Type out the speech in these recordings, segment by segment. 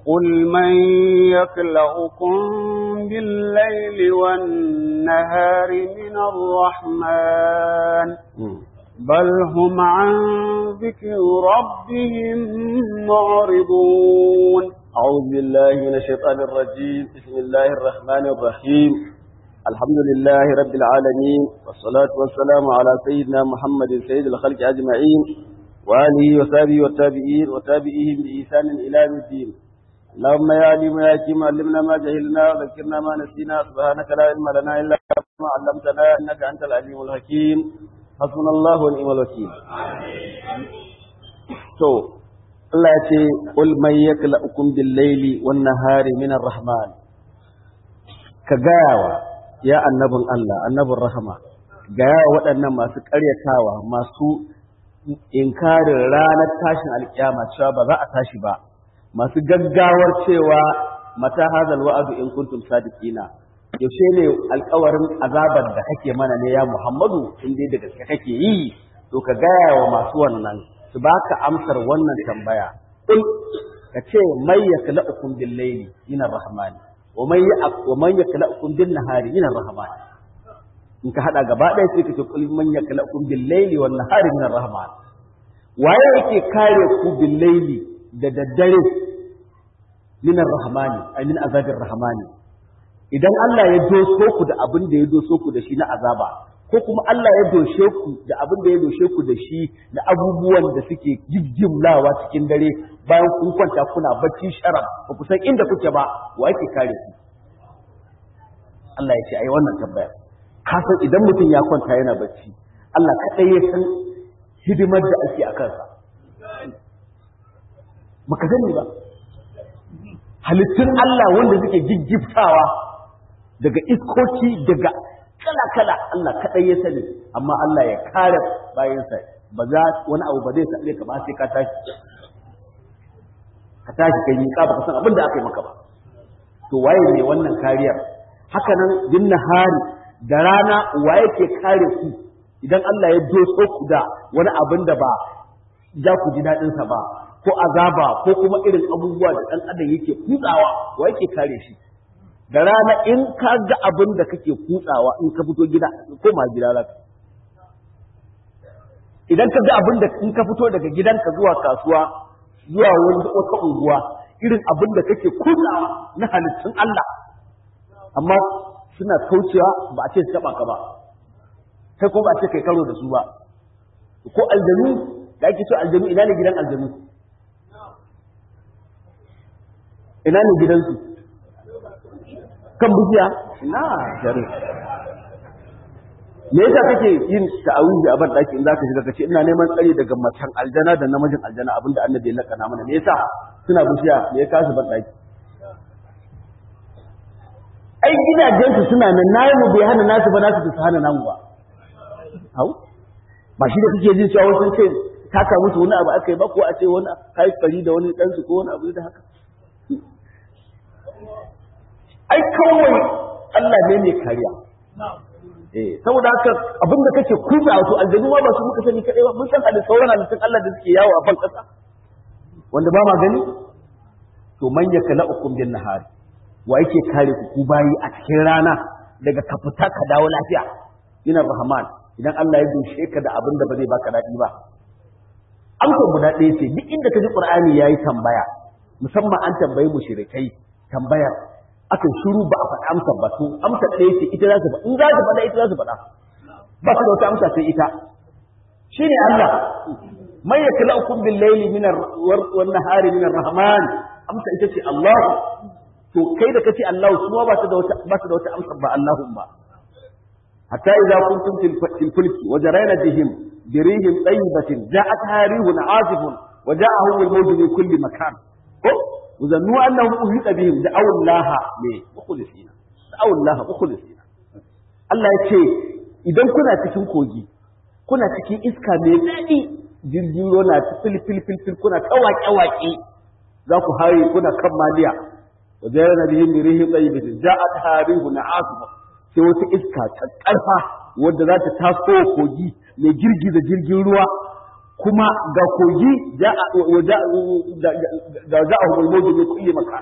قل من يكلأكم بالليل والنهار من الرحمن بل هم عن ذكر ربهم معرضون أعوذ بالله من الشيطان الرجيم بسم الله الرحمن الرحيم الحمد لله رب العالمين والصلاة والسلام على سيدنا محمد سيد الخلق أجمعين وآله وصحبه والتابعين وتابعيهم بإحسان إلى يوم الدين اللهم يا عليم يا حكيم علمنا ما جهلنا وذكرنا ما نسينا سبحانك لا علم لنا إلا ما علمتنا إنك أنت العليم الحكيم حسبنا الله ونعم الوكيل to Allah ya ce qul man yakla'ukum bil laili wan nahari min rahman ka gayawa ya annabin Allah annabin rahama gaya waɗannan masu ƙaryatawa masu inkarin ranar tashin alkiyama cewa ba za a tashi ba masu gaggawar cewa mata hazal wa'adu in kuntum sadiqina yaushe ne alkawarin azabar da kake mana ne ya Muhammadu in dai da gaske kake yi to ka gaya wa masu wannan su baka amsar wannan tambaya kul ka ce may yakla'ukum bil layli min ar-rahman wa may wa man yakla'ukum bin nahari min ar-rahman in ka hada gaba ɗaya sai ka ce kul man yakla'ukum bil layli wan nahari min ar-rahman waye yake kare ku bil layli da daddare min ar-rahmani ay min azabir rahmani idan Allah ya doso ku da abin da ya doso ku da shi na azaba ko kuma Allah ya doshe ku da abin da ya doshe ku da shi na abubuwan da suke jijjimlawa cikin dare bayan kun kwanta kuna bacci sharaf ba ku san inda kuke ba wa yake kare ku Allah ya ce ai wannan tambaya ka san idan mutum ya kwanta yana bacci Allah kadai ya san hidimar da ake a kansa baka sani ba halittun Allah wanda suke jijjiftawa daga iskoki daga kala-kala Allah kaɗai ya sani amma Allah ya kare bayansa ba za wani abu ba zai same ka ba sai ka tashi ka tashi kai miƙa ba ka san abin da aka yi maka ba to waye ne wannan kariyar haka nan bin nahari da rana waye ke kare ku idan Allah ya doso ku da wani abin da ba za ku ji daɗinsa ba ko azaba ko kuma irin abubuwa da ɗan adam yake kutsawa wa yake kare shi da rana in ka ga abin da kake kutsawa in ka fito gida koma gida za ka idan ka ga abin da in ka fito daga gidanka zuwa kasuwa zuwa wani wata unguwa irin abin da kake kutsawa na halittun Allah amma suna kaucewa ba a ce su taba ka ba kai ko ba a ce kai karo da su ba ko aljanu da ake so aljanu ina ne gidan aljanu ina ne gidansu kan bishiya na jare me yasa kake yin ta'awuzi a ban daki in zaka shiga kace ina neman tsari daga macen aljana da namijin aljana abinda annabi ya lakana mana me yasa suna bishiya me ya kasu ban daki ai gidajen su suna nan nayi mu bai hana nasu ba nasu su hana namu ba hau ba shi da kake jin cewa wasu ce taka musu wani abu aka yi ba ko a ce wani kai fari da wani dan su ko wani abu da haka ai kawai Allah ne mai kariya eh saboda haka abin da kake kuza wato aljanu ma ba su muka sani kadai ba mun san da sauran halittun Allah da suke yawo a ban kasa wanda ba ma gani to man yakala'ukum bin nahari wa yake kare ku ku bayi a cikin rana daga ka fita ka dawo lafiya ina rahman idan Allah ya dushe ka da abin da ba zai baka daɗi ba amsa guda ɗaya ce duk inda ka ji qur'ani yayi tambaya musamman an tambayi mushrikai tambayar aka shiru ba a faɗa amsa ba to amsa ɗaya ce ita za su faɗa in za su faɗa ita za su faɗa ba su da wata amsa sai ita shine Allah man yaklaukum bil layli min wan nahari min rahman amsa ita ce Allah to kai da kace Allah su ba su da wata ba su da wata amsa ba Allahum ba hatta idza kuntum fil fulki wa jarayna bihim birihim tayyibatin ja'at harihun azifun wa ja'ahum al mawj min kulli makan ko وظنوا انهم احيط بهم دعوا الله مخلصين دعوا الله مخلصين Allah ya ce idan kuna cikin kogi kuna cikin iska mai daɗi jirgin ruwa na fil fil fil fil kuna ta waƙe waƙe za ku haye kuna kan maliya wa jayana bihim bi rihi tayyibatin ja'at harihu na'asfa sai wata iska ta ƙarfa wadda za ta taso kogi mai girgiza jirgin ruwa kuma ga kogi da za a hulmo da ne kulle maka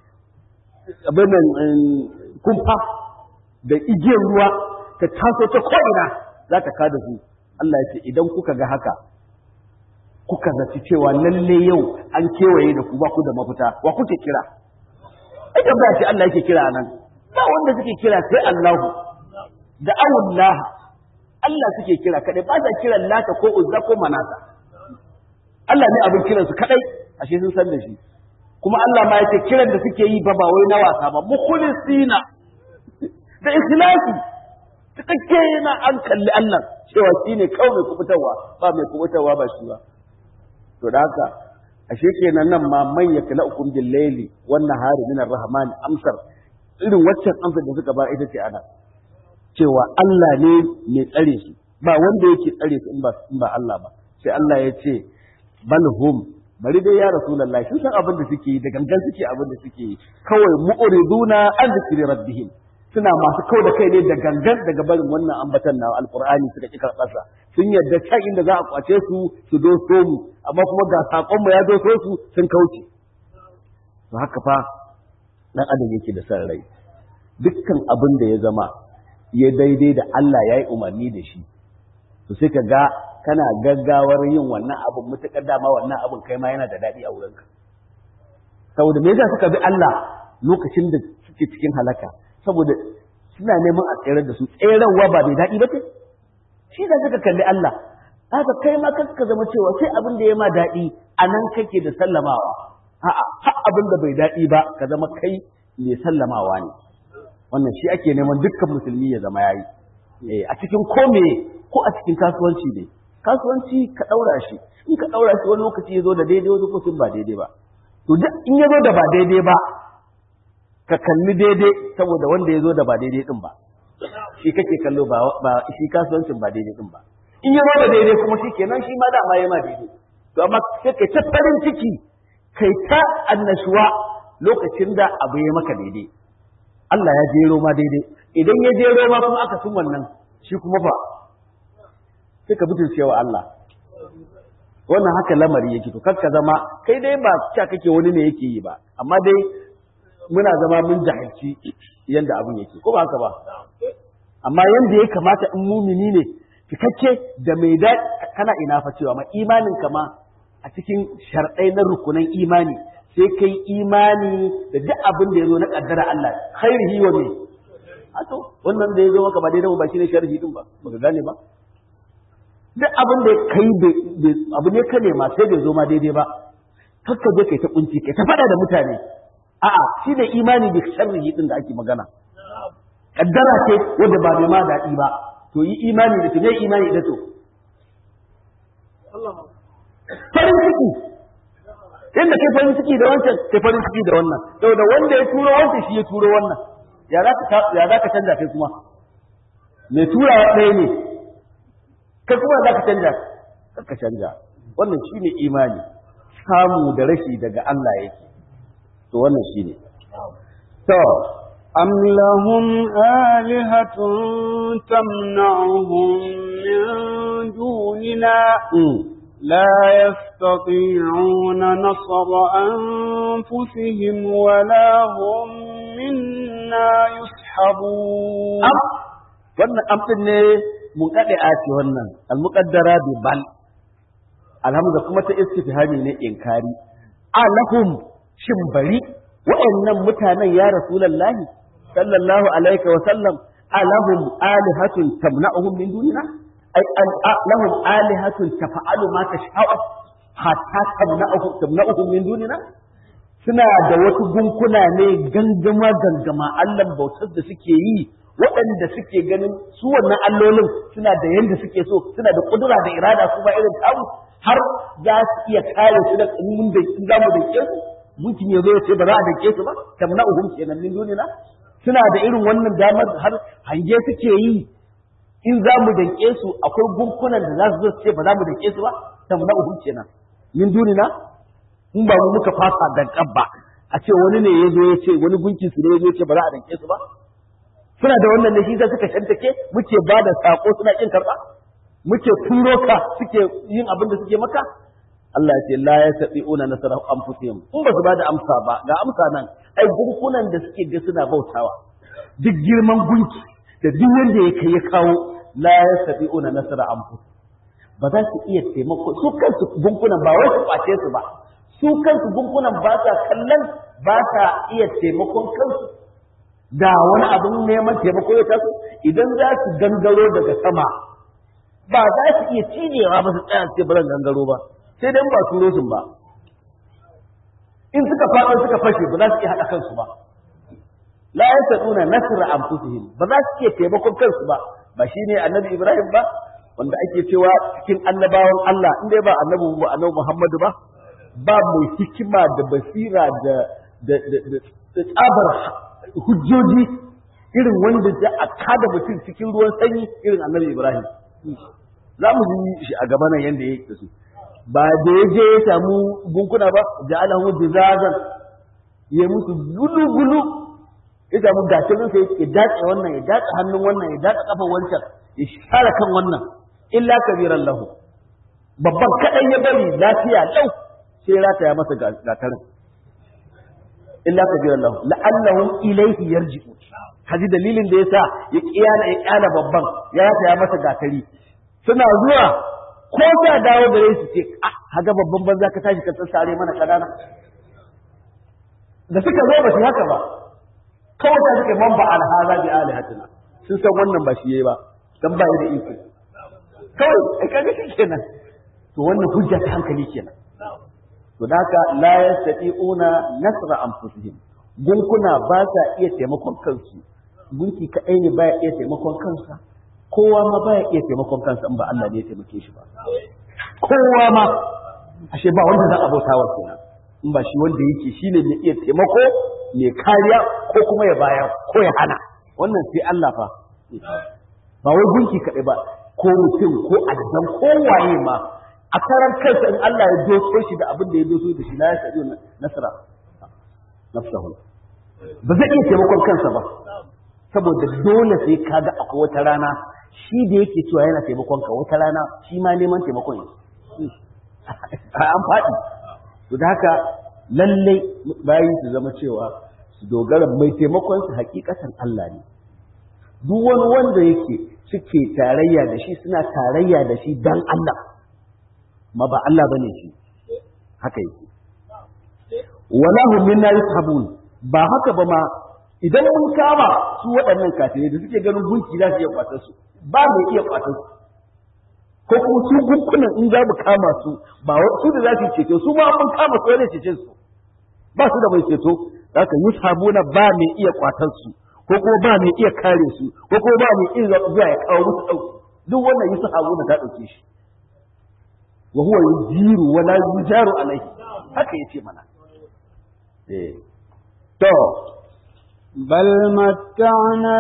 abin nan kumfa da igiyar ruwa ta taso ta ko'ina za ta kada su Allah ya ce idan kuka ga haka kuka zaci cewa lalle yau an kewaye da ku ba ku da mafita wa kuke kira ai ba ce Allah yake kira nan ba wanda suke kira sai Allahu da awullah Allah suke kira kadai ba sa kiran lata ko uzza ko manata Allah ne abin kiran su kadai ashe sun san da shi kuma Allah ma yake kiran da suke yi ba ba wai na wasa ba mukhlisina da ikhlasi cikakke yana an kalli Allah cewa shine kawai mai kubutarwa ba mai kubutarwa ba shi ba to da haka ashe kenan nan ma man yaklaukum bil layli wan nahari min ar-rahman amsar irin waccan amsar da suka ba ita ce ana cewa Allah ne mai tsare su ba wanda yake tsare su in ba in ba Allah ba sai Allah ya ce bal hum bari dai ya rasulullahi sun san abin da suke yi da gangan suke abin da suke yi kawai mu'riduna an zikri rabbihim suna masu kau da kai ne da gangan daga barin wannan ambatan na alqur'ani suka ki karɓarsa sun yadda can inda za a kwace su su doso mu amma kuma ga sakon mu ya doso su sun kauce to haka fa dan adam yake da san rai dukkan abin da ya zama ya daidai da Allah ya yi umarni da shi to sai ka ga kana gaggawar yin wannan abin mutakar dama wannan abin kai ma yana da daɗi a wurinka saboda me yasa suka bi Allah lokacin da suke cikin halaka saboda suna neman a tsere da su tserarwa ba bai daɗi ba ce shi da suka kalli Allah haka kai ma kanka zama cewa sai abin da ya ma daɗi a nan kake da sallamawa a'a har abin da bai daɗi ba ka zama kai mai sallamawa ne wannan shi ake neman dukkan musulmi ya zama yayi a cikin kome ko a cikin kasuwanci ne kasuwanci ka ɗaura shi in ka ɗaura shi wani lokaci ya zo da daidai wani lokacin ba daidai ba to duk in ya zo da ba daidai ba ka kalli daidai saboda wanda ya zo da ba daidai din ba shi kake kallo ba shi kasuwancin ba daidai din ba in ya zo da daidai kuma shi kenan shi ma dama ya ma daidai to amma sai kai ta farin ciki kai ta annashuwa lokacin da abu ya maka daidai Allah ya jero ma daidai idan ya jero ma kuma aka sun wannan shi kuma fa sai ka butulce cewa Allah wannan haka lamari yake to kar ka zama kai dai ba cewa kake wani ne yake yi ba amma dai muna zama mun jahilci yanda abin yake ko ba haka ba amma yanda ya kamata in mumini ne cikakke da mai da kana ina fa cewa ma imanin ka ma a cikin sharɗai na rukunan imani sai kai imani da duk abin da ya zo na kaddara Allah khairihi wa me to wannan da ya zo maka ba daidai ba shine sharhi din ba baka gane ba duk abin da kai abu ne ka nema sai bai zo ma daidai ba kakka je kai ta kunci kai ta faɗa da mutane a'a shi ne imani bi sharrihi din da ake magana kaddara ce wanda ba mai ma daɗi ba to yi imani da ne imani da to farin ciki inda kai farin ciki da wancan kai farin ciki da wannan saboda wanda ya turo wancan shi ya turo wannan ya za ka ya za ka canja kai kuma mai turawa ɗaya ne kai kuma za ka canja ka canja wannan shine imani samu da rashi daga Allah yake to wannan shine to am lahum alihatun tamna'uhum min dunina لا يستطيعون نصر أنفسهم ولا هم منا يسحبون wannan amfin ne mun kade a ce wannan almuqaddara bi bal alhamza kuma ta istifhami ne inkari alahum shin bari wa'annan mutanen ya rasulullahi sallallahu alaihi wa sallam alahum alihatun tamna'uhum min dunina ay lahum alihatun tafa'alu ma tasha'u hatta tamna'uhum tamna'uhum min dunina suna da wasu gunkuna ne gangama gangama Allah bautar da suke yi waɗanda suke ganin su wannan allolin suna da yanda suke so suna da kudura da irada su ba irin tamu har za su iya kare su da mun da za mu dake su mutum ya zo ya ce ba za a dake su ba tamna'uhum kenan min dunina suna da irin wannan damar har hange suke yi in za mu danke su akwai gunkunan da za su zo su ce ba za mu danke su ba tamna'uhum kenan min dunina in ba mu muka fasa dankan ba a ce wani ne ya zo ya ce wani gunkin su ne ya zo ya ce ba za a danke su ba suna da wannan ne shi sai suka shantake muke ba da sako suna kin karba muke turo ka suke yin abin da suke maka Allah ya ce la yastati'una nasara anfusihim in ba su ba da amsa ba ga amsa nan ai gunkunan da suke ga suna bautawa duk girman gunki da duk wanda ya kai ya kawo la yastati'una nasara anfusihim ba za su iya taimako su kansu gunkunan ba wai su kwace su ba su kansu gunkunan ba sa kallon ba sa iya taimakon kansu da wani abin neman taimako ya taso idan za su gangaro daga sama ba za su iya cinewa ba su tsaya su ce ba gangaro ba sai dai ba turo sun ba in suka faɗo suka fashe ba za su iya haɗa kansu ba la yasaduna nasra anfusihim ba za su iya taimakon kansu ba ba shine annabi Ibrahim ba wanda ake cewa cikin annabawan Allah in dai ba annabi ba annabi Muhammadu ba ba mai hikima da basira da da da tsabar hujjoji irin wanda da a kada mutum cikin ruwan sanyi irin annabi Ibrahim za mu ji shi a gaba nan yanda yake da su ba da ya je ya samu gunkuna ba ja'alahu jizazan ya musu gulu gulu ya samu gatarin sai ya dace wannan ya dace hannun wannan ya dace kafan wancan ya share kan wannan illa kabiran lahu babban kadan ya bari lafiya lau sai rataya masa gatarin illa kabiran lahu la'allahum ilayhi yarji'u kaji dalilin da yasa ya kiyana ya kyala babban ya rataya masa gatari suna zuwa ko da dawo da su ce ah haga babban banza ka tashi ka tsare mana kadana da suka zo ba shi haka ba kawai ta suka man ba alhaza bi alihatina sun san wannan ba shi yayi ba dan ba da iko kawai ai kaga shi kenan to wannan hujja ta hankali kenan to da haka la yastati'una nasra anfusihim gunkuna ba sa iya taimakon kansu gunki kadai ne baya iya taimakon kansa kowa ma baya iya taimakon kansa in ba Allah ne ya taimake shi ba kowa ma ashe ba wanda za a bauta wa kenan in ba shi wanda yake shine mai iya taimako mai kariya ko kuma ya bayar ko ya hana wannan sai Allah fa ba wai gunki kaɗai ba ko mutum ko addan ko waye ma a karan kansa in Allah ya doso shi da abin da ya doso da shi la ya sadi nasara nafsahu ba zai iya taimakon kansa ba saboda dole sai kaga akwai wata rana shi da yake cewa yana taimakon ka wata rana shi ma neman taimakon yake an faɗi to da haka lallai bayi su zama cewa su dogara mai taimakon su hakikatan Allah ne duk wani wanda yake suke tarayya da shi suna tarayya da shi dan Allah ma ba Allah bane shi haka yake wala hum minna yushabun ba haka ba ma idan mun kama su waɗannan kafirai da suke ganin gunki za su iya kwatar su ba mai iya kwatar su ko kuma su gunkunan in za mu kama su ba su da za su ceto su ma mun kama su wani cece su ba su da mai ceto haka yushabuna ba mai iya kwatar su ko kuma ba mai iya kare su ko kuma ba mai iya zuwa ya kawo musu dauki duk wannan yushabuna ta dauke shi wa huwa yujiru wa la yujaru alaihi haka yace mana eh to بل متعنا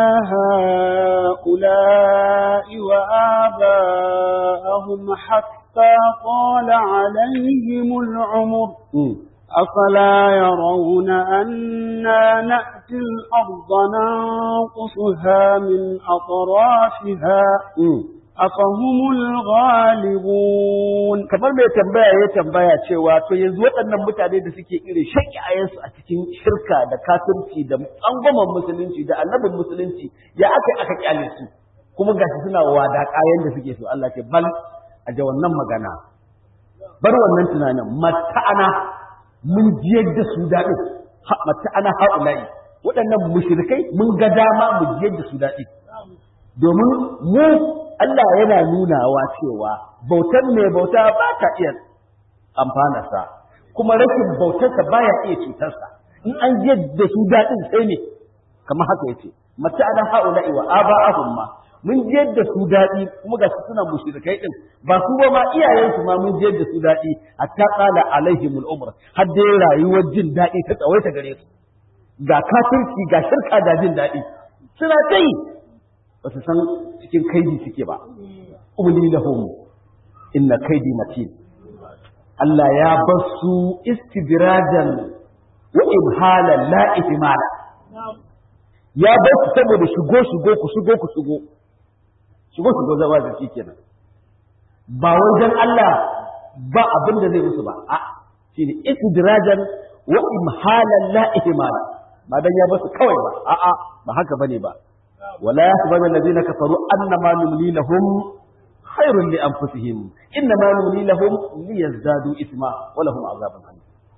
هؤلاء وآباءهم حتى طال عليهم العمر أفلا يرون أنا نأتي الأرض ننقصها من أطرافها أفهم الغالبون kamar mai tambaya ya tambaya cewa to yanzu waɗannan mutane da suke irin shaƙiyayensu a cikin shirka da kafirci da tsangwaman musulunci da annabin musulunci ya aka aka kyale su kuma gashi suna wada kayan da suke so Allah ce bal a ja wannan magana bar wannan tunanin mata'ana mun jiyar da su daɗin mata'ana ha'ula'i waɗannan mushrikai mun ga dama mu jiyar da su daɗi domin mu Allah yana nunawa cewa bautar mai bauta ba ta iya amfanarsa kuma rashin bautarsa baya iya cutarsa in an ji da su daɗin sai ne kamar haka yace mata ana haula'i wa aba'ahum ma mun ji da su daɗi kuma ga suna mushrikai din ba su ba ma iyayensu ma mun ji da su daɗi hatta qala alaihimul umr har dai rayuwar jin daɗi ta tsawaita gare su ga kafirci ga shirka da jin daɗi suna kai ba su san cikin kaidi suke ba umli lahum inna kaidi matin Allah ya bar su istidrajan wa imhalan la ihmala ya bar su saboda shigo shigo ku shigo ku shigo shigo shigo zaba da shi kenan ba wajen Allah ba abin da zai musu ba a shine istidrajan wa imhalan la ihmala ba dan ya basu kawai ba a a ba haka bane ba wala yahsabu alladhina kafaru annama numli lahum khairun li anfusihim innama numli lahum liyazdadu isma wa lahum azabun alim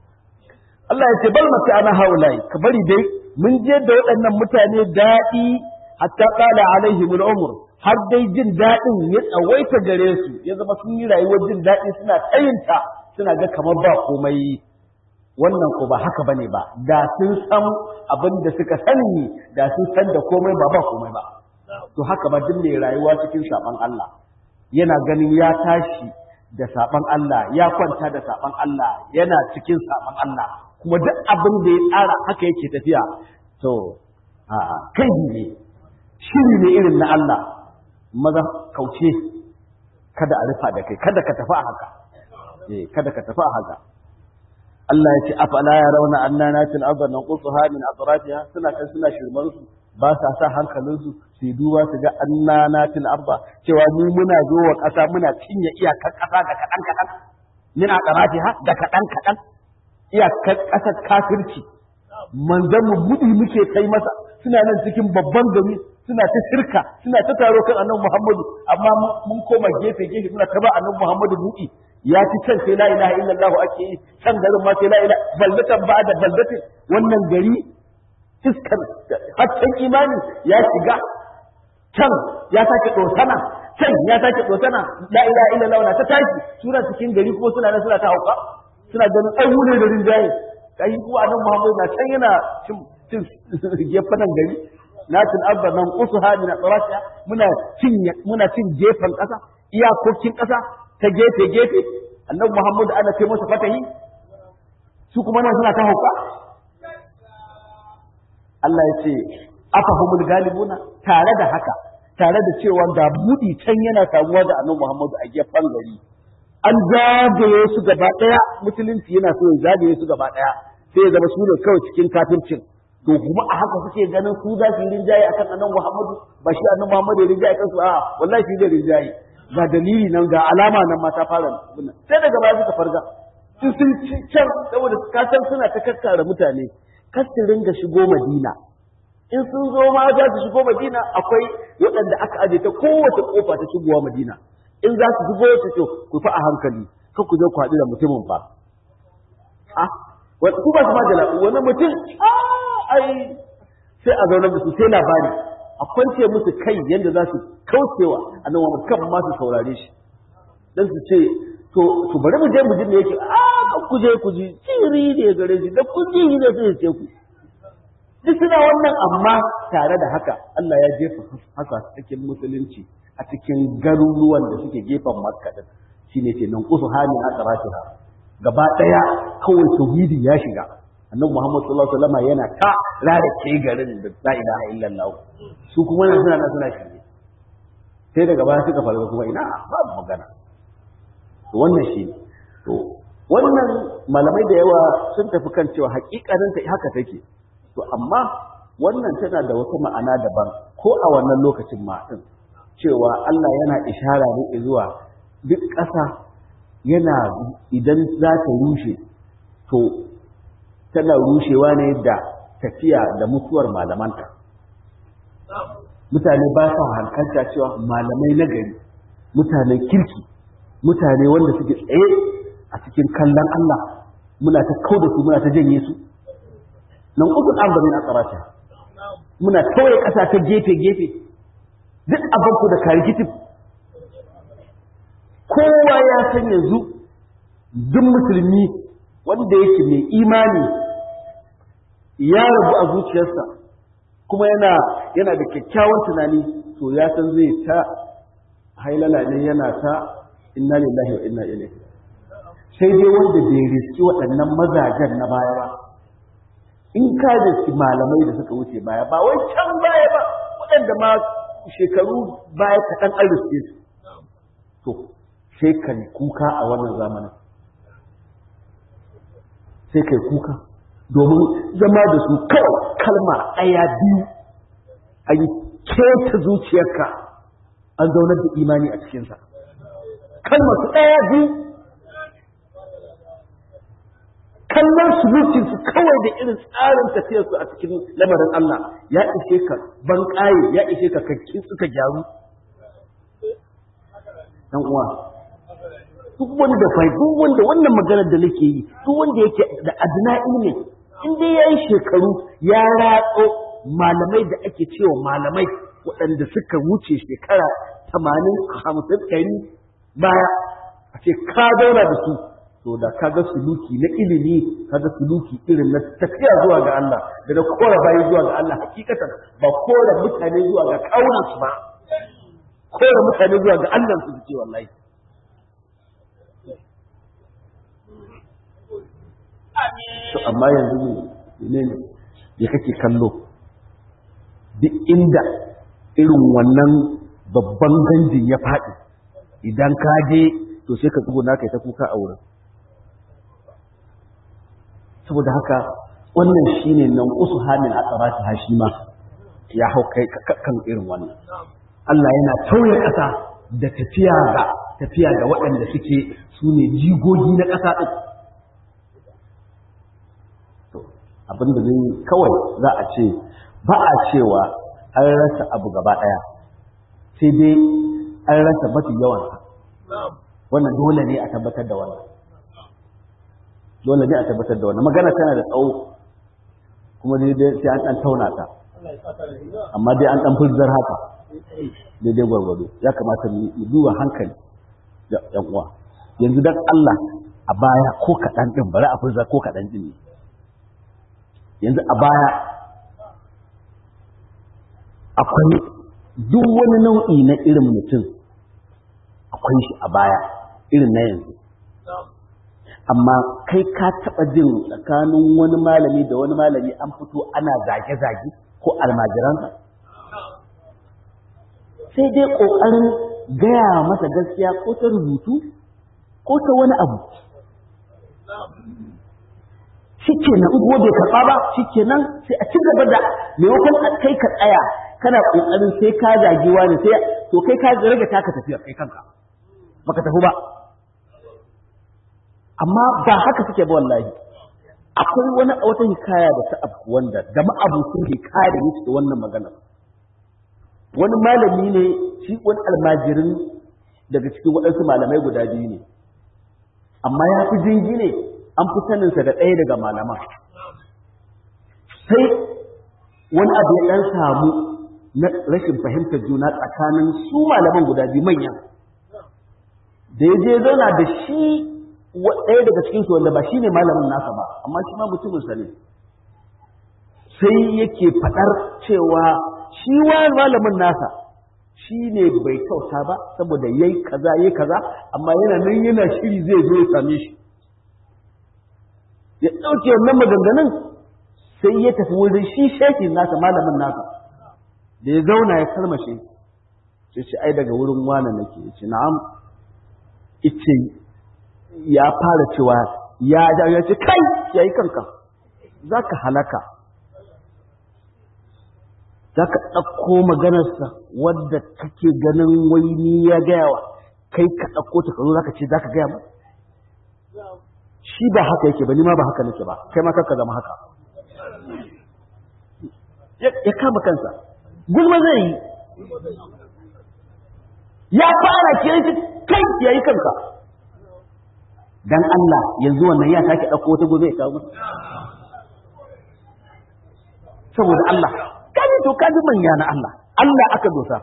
Allah ya ce bal mata ana haulai ka bari dai mun je da waɗannan mutane daɗi hatta qala alaihim al-umr har dai jin daɗin ya tsawaita gare su ya zama sun yi rayuwar jin daɗi suna tsayinta suna ga kamar ba komai wannan ko ba haka bane ba da sun san abin da suka sani da sun san da komai ba ba komai ba to haka ba duk mai rayuwa cikin saban Allah yana ganin ya tashi da saban Allah ya kwanta da saban Allah yana cikin saban Allah kuma duk abin da ya tsara haka yake tafiya to a kai ne shiri ne irin na Allah maza kauce kada a rufa da kai kada ka tafi a haka eh kada ka tafi a haka Allah ya ce afala ya rauna anna natil arda nanqusuha min atrafiha suna kan suna shirman su ba sa sa hankalin su su duba su ga anna natil arda cewa mu muna zo wa kasa muna cinye iyakar kasa da kadan kadan min atrafiha da kadan kadan iyakar kasar kafirci manzon mu budi muke kai masa suna nan cikin babban gari suna ta shirka suna ta taro kan annabi Muhammadu amma mun koma gefe gefe muna ta ba annabi Muhammadu buɗi ya ci can sai la ilaha illallah ake yi can garin ma sai la ilaha baldatan ba da baldatin wannan gari iskar haccen imani ya shiga can ya sake dosana can ya sake dosana la ilaha illallah na ta tashi suna cikin gari kuma suna nan suna ta hauka suna ganin ai mu ne da rinjaye kai kuwa annabi Muhammadu na can yana cin cin gefen gari lakin abba nan usuha min atrasiha muna cin muna cin gefen kasa iyakokin kasa ta gefe gefe annabi Muhammad ana ce masa fatahi su kuma nan suna ta hauka Allah ya ce afahumul galibuna tare da haka tare da cewa ga budi can yana samuwa da annabi Muhammad a gefen gari an zagaye su gaba daya musulunci yana so ya zagaye su gaba daya sai ya zama su ne kawai cikin kafircin to kuma a haka suke ganin su za su yi rinjaye akan annabi Muhammadu ba shi annabi Muhammadu ya rinjaye kansu a wallahi shi zai rinjaye ga dalili nan ga alama nan ma ta fara bunna sai daga baya suka farga su sun ci can saboda ka san suna ta kakkara mutane kar su ringa shigo Madina in sun zo ma za su shigo Madina akwai waɗanda aka aje ta kowace kofa ta shigowa Madina in za su shigo su to ku fa a hankali kar ku je ku haɗu da mutumin fa ah wani ku ba su ma da wani mutum ai sai a zaunar da su sai labari a kwance musu kai yadda za su kaucewa a nan wani kan ma su saurare shi dan su ce to to bari mu je mu ji me yake a kan ku je ku ji sirri ne gare shi da ku ji ne sai ce ku duk suna wannan amma tare da haka Allah ya jefa haka cikin musulunci a cikin garuruwan da suke gefen Makka din shine ce nan kusu hani a tsaratiha gaba daya kawai tauhidi ya shiga annabi Muhammad sallallahu alaihi wasallam yana ta rarake garin da la ilaha illallah su kuma nan suna nan suna shirye sai daga baya suka farga kuma ina babu magana to wannan shi to wannan malamai da yawa sun tafi kan cewa hakikanin ta haka take to amma wannan tana da wata ma'ana daban ko a wannan lokacin ma din cewa Allah yana ishara ne zuwa duk ƙasa yana idan za ta rushe to tana rushewa ne da tafiya da mutuwar malamanta mutane ba sa hankalta cewa malamai na gari mutanen kirki mutane wanda suke tsaye a cikin kallon Allah muna ta kau da su muna ta janye su nan uku an bari na tsarata muna kawai ƙasa ta gefe gefe duk abinku da karikitif kowa ya san yanzu duk musulmi wanda yake mai imani ya rabu a zuciyarsa kuma yana yana da kyakkyawan tunani to ya san zai ta hailala ne yana ta inna lillahi wa inna ilaihi sai dai wanda bai riski waɗannan mazajen na baya ba in ka riski malamai da suka wuce baya ba wai can baya ba waɗanda ma shekaru baya kaɗan an riske su to sai ka kuka a wannan zamanin sai kai kuka domin zama da su kawai kalma ɗaya biyu a yi keta zuciyarka an zaunar da imani a cikinsa kalmar su ɗaya biyu kallon sulukin su kawai da irin tsarin tafiyar su a cikin lamarin Allah ya ishe ka ban ya ishe ka kakkin suka gyaru dan uwa duk wanda fai duk wanda wannan maganar da nake yi duk wanda yake da adna ilmi in dai yayi shekaru ya ratso malamai da ake cewa malamai waɗanda suka wuce shekara tamanin hamsin ɗari baya a ce ka zauna da su to da kaga suluki na ilimi kaga suluki irin na tafiya zuwa ga Allah da na kora bayi zuwa ga Allah hakikatan ba kora mutane zuwa ga kaunan su ba kora mutane zuwa ga Allah su ce wallahi to amma yanzu ne ne ya kake kallo duk inda irin wannan babban ganjin ya faɗi idan ka je to sai ka tsuguna kai ta kuka a wurin saboda haka wannan shine nan usu hamin a tsarati hashima ya hau kai kan irin wannan Allah yana tauye ƙasa da tafiya ga tafiya ga waɗanda suke su ne jigogi na ƙasa ɗin abin da zai kawai za a ce ba a cewa an rasa abu gaba ɗaya sai dai an rasa mafi yawan wannan dole ne a tabbatar da wannan dole ne a tabbatar da wannan magana tana da tsawo kuma dai sai an ɗan tauna ta amma dai an ɗan furzar haka daidai gwargwado ya kamata mu duba hankali da ɗan uwa yanzu dan Allah a baya ko kaɗan ɗin bari a furzar ko kaɗan ɗin ne yanzu a baya akwai duk wani nau'i na irin mutum akwai shi a baya irin na yanzu amma kai ka taɓa jin tsakanin wani malami da wani malami an fito ana zage-zage ko almajiransa sai dai ƙoƙarin gaya masa gaskiya ko ta rubutu ko ta wani abu shi kenan in bai karɓa ba shi kenan sai a ci gaba da maimakon a kai ka tsaya kana ƙoƙarin sai ka zagi wani sai to kai ka rage taka tafiyar kai kanka baka tafi ba amma ba haka suke ba wallahi akwai wani wata hikaya da ta abu wanda da ma'abucin hikaya da yake da wannan magana wani malami ne shi wani almajirin daga cikin waɗansu malamai guda biyu ne amma ya fi jingine an fi saninsa da ɗaya daga malaman sai wani abu ya ɗan samu na rashin fahimtar juna tsakanin su malaman guda biyu manya da ya je zauna da shi ɗaya daga cikinsu wanda ba shi ne malamin nasa ba amma shi ma mutuminsa ne sai yake faɗar cewa shi wa malamin nasa shi ne bai kyauta ba saboda yayi kaza yayi kaza amma yana nan yana shiri zai zo ya same shi ya ɗauke wannan maganganun sai ya tafi wurin shi shekin nasa malamin nasa da ya zauna ya kalmashe sai ce ai daga wurin wane nake ya ce na'am ice ya fara cewa ya da ya ce kai ya yi kanka za ka halaka za ka ɗauko maganarsa wadda kake ganin wai ni ya gaya wa kai ka ɗauko ta kazo za ka ce za ka gaya mu shi ba haka yake ba ni ma ba haka nake ba kai ma kanka zama haka ya kama kansa gulma zai yi ya fara kiran shi kai ya yi kanka dan Allah yanzu wannan ya sake ɗauko wata gobe ya kawo saboda Allah kaji to kaji manya na Allah Allah aka dosa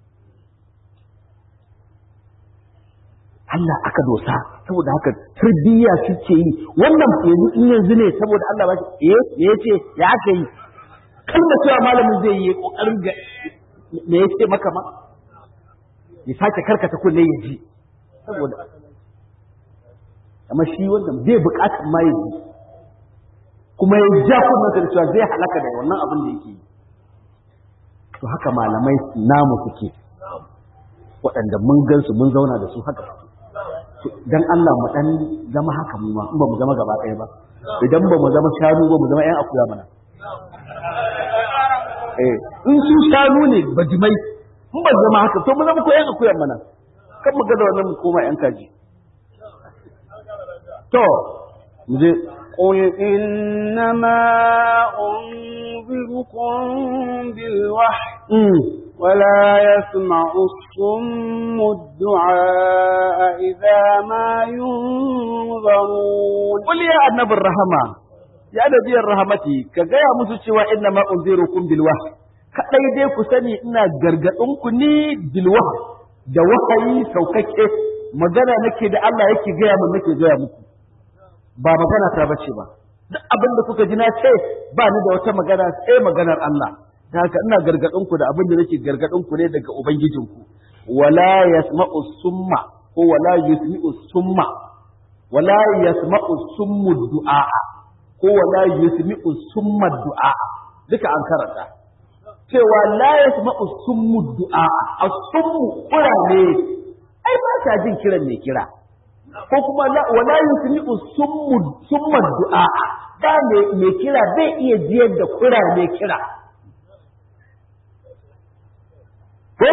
Allah aka dosa saboda haka tarbiyya suke yi wannan yanzu in yanzu ne saboda Allah ba shi eh me yace ya aka yi kalmar cewa malamin zai yi kokarin ga me yace maka ma ya sake karkata kunne ya ji saboda amma shi wannan bai bukatar ma ya ji kuma ya ja kuma da cewa zai halaka da wannan abin da yake yi to haka malamai namu suke waɗanda mun gansu mun zauna da su haka dan Allah mu dan zama haka mu ma in ba mu zama gaba ɗaya ba idan ba mu zama shanu ba mu zama ƴan akuya mana eh in su shanu ne bajimai in ba zama haka to mu zama ko ƴan akuya mana kan mu ga da wannan mu koma yan kaji to mu je قل إنما أنذركم بالوحي ولا يسمع الصم الدعاء إذا ما ينظرون قل يا النبي الرحمة يا نبي الرحمة كجاية مسوى إنما أنذركم بالوحي kaɗai dai ku sani ina gargaɗinku ni bilwa da wahayi saukakke magana nake da Allah yake gaya min nake gaya muku ba magana ta bace ba duk abin da kuka ji na ce ba ni da wata magana sai maganar Allah da haka ina gargaɗin ku da abin da nake gargaɗin ku ne daga ubangijinku wala yasma'u summa ko wala yusmi'u summa wala yasma'u summu du'a ko wala yusmi'u summa du'a duka an karanta cewa la yasma'u summu du'a as-summu kurane ai ba ta jin kiran mai kira ko kuma wala yusmi'u summu summa du'a da mai kira zai iya jiyar da kura mai kira ko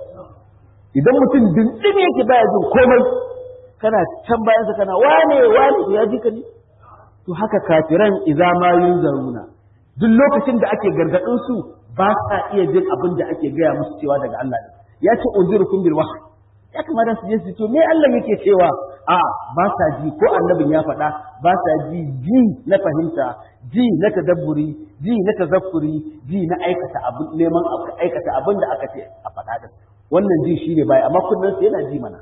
idan mutum dindin yake baya jin komai kana can bayan sa kana wane wane ya ji ka ne to haka kafiran idza ma yunzaruna duk lokacin da ake gargadin su ba sa iya jin abin da ake gaya musu cewa daga Allah ne ya ce unzirukum bil wahyi ya kamata su je su to me Allah yake cewa a ba sa ji ko annabin ya faɗa ba sa ji ji na fahimta ji na tadabburi ji na tazakkuri ji na aikata abin neman aikata abin da aka ce a faɗa din wannan ji shine bai amma kunnan su yana ji mana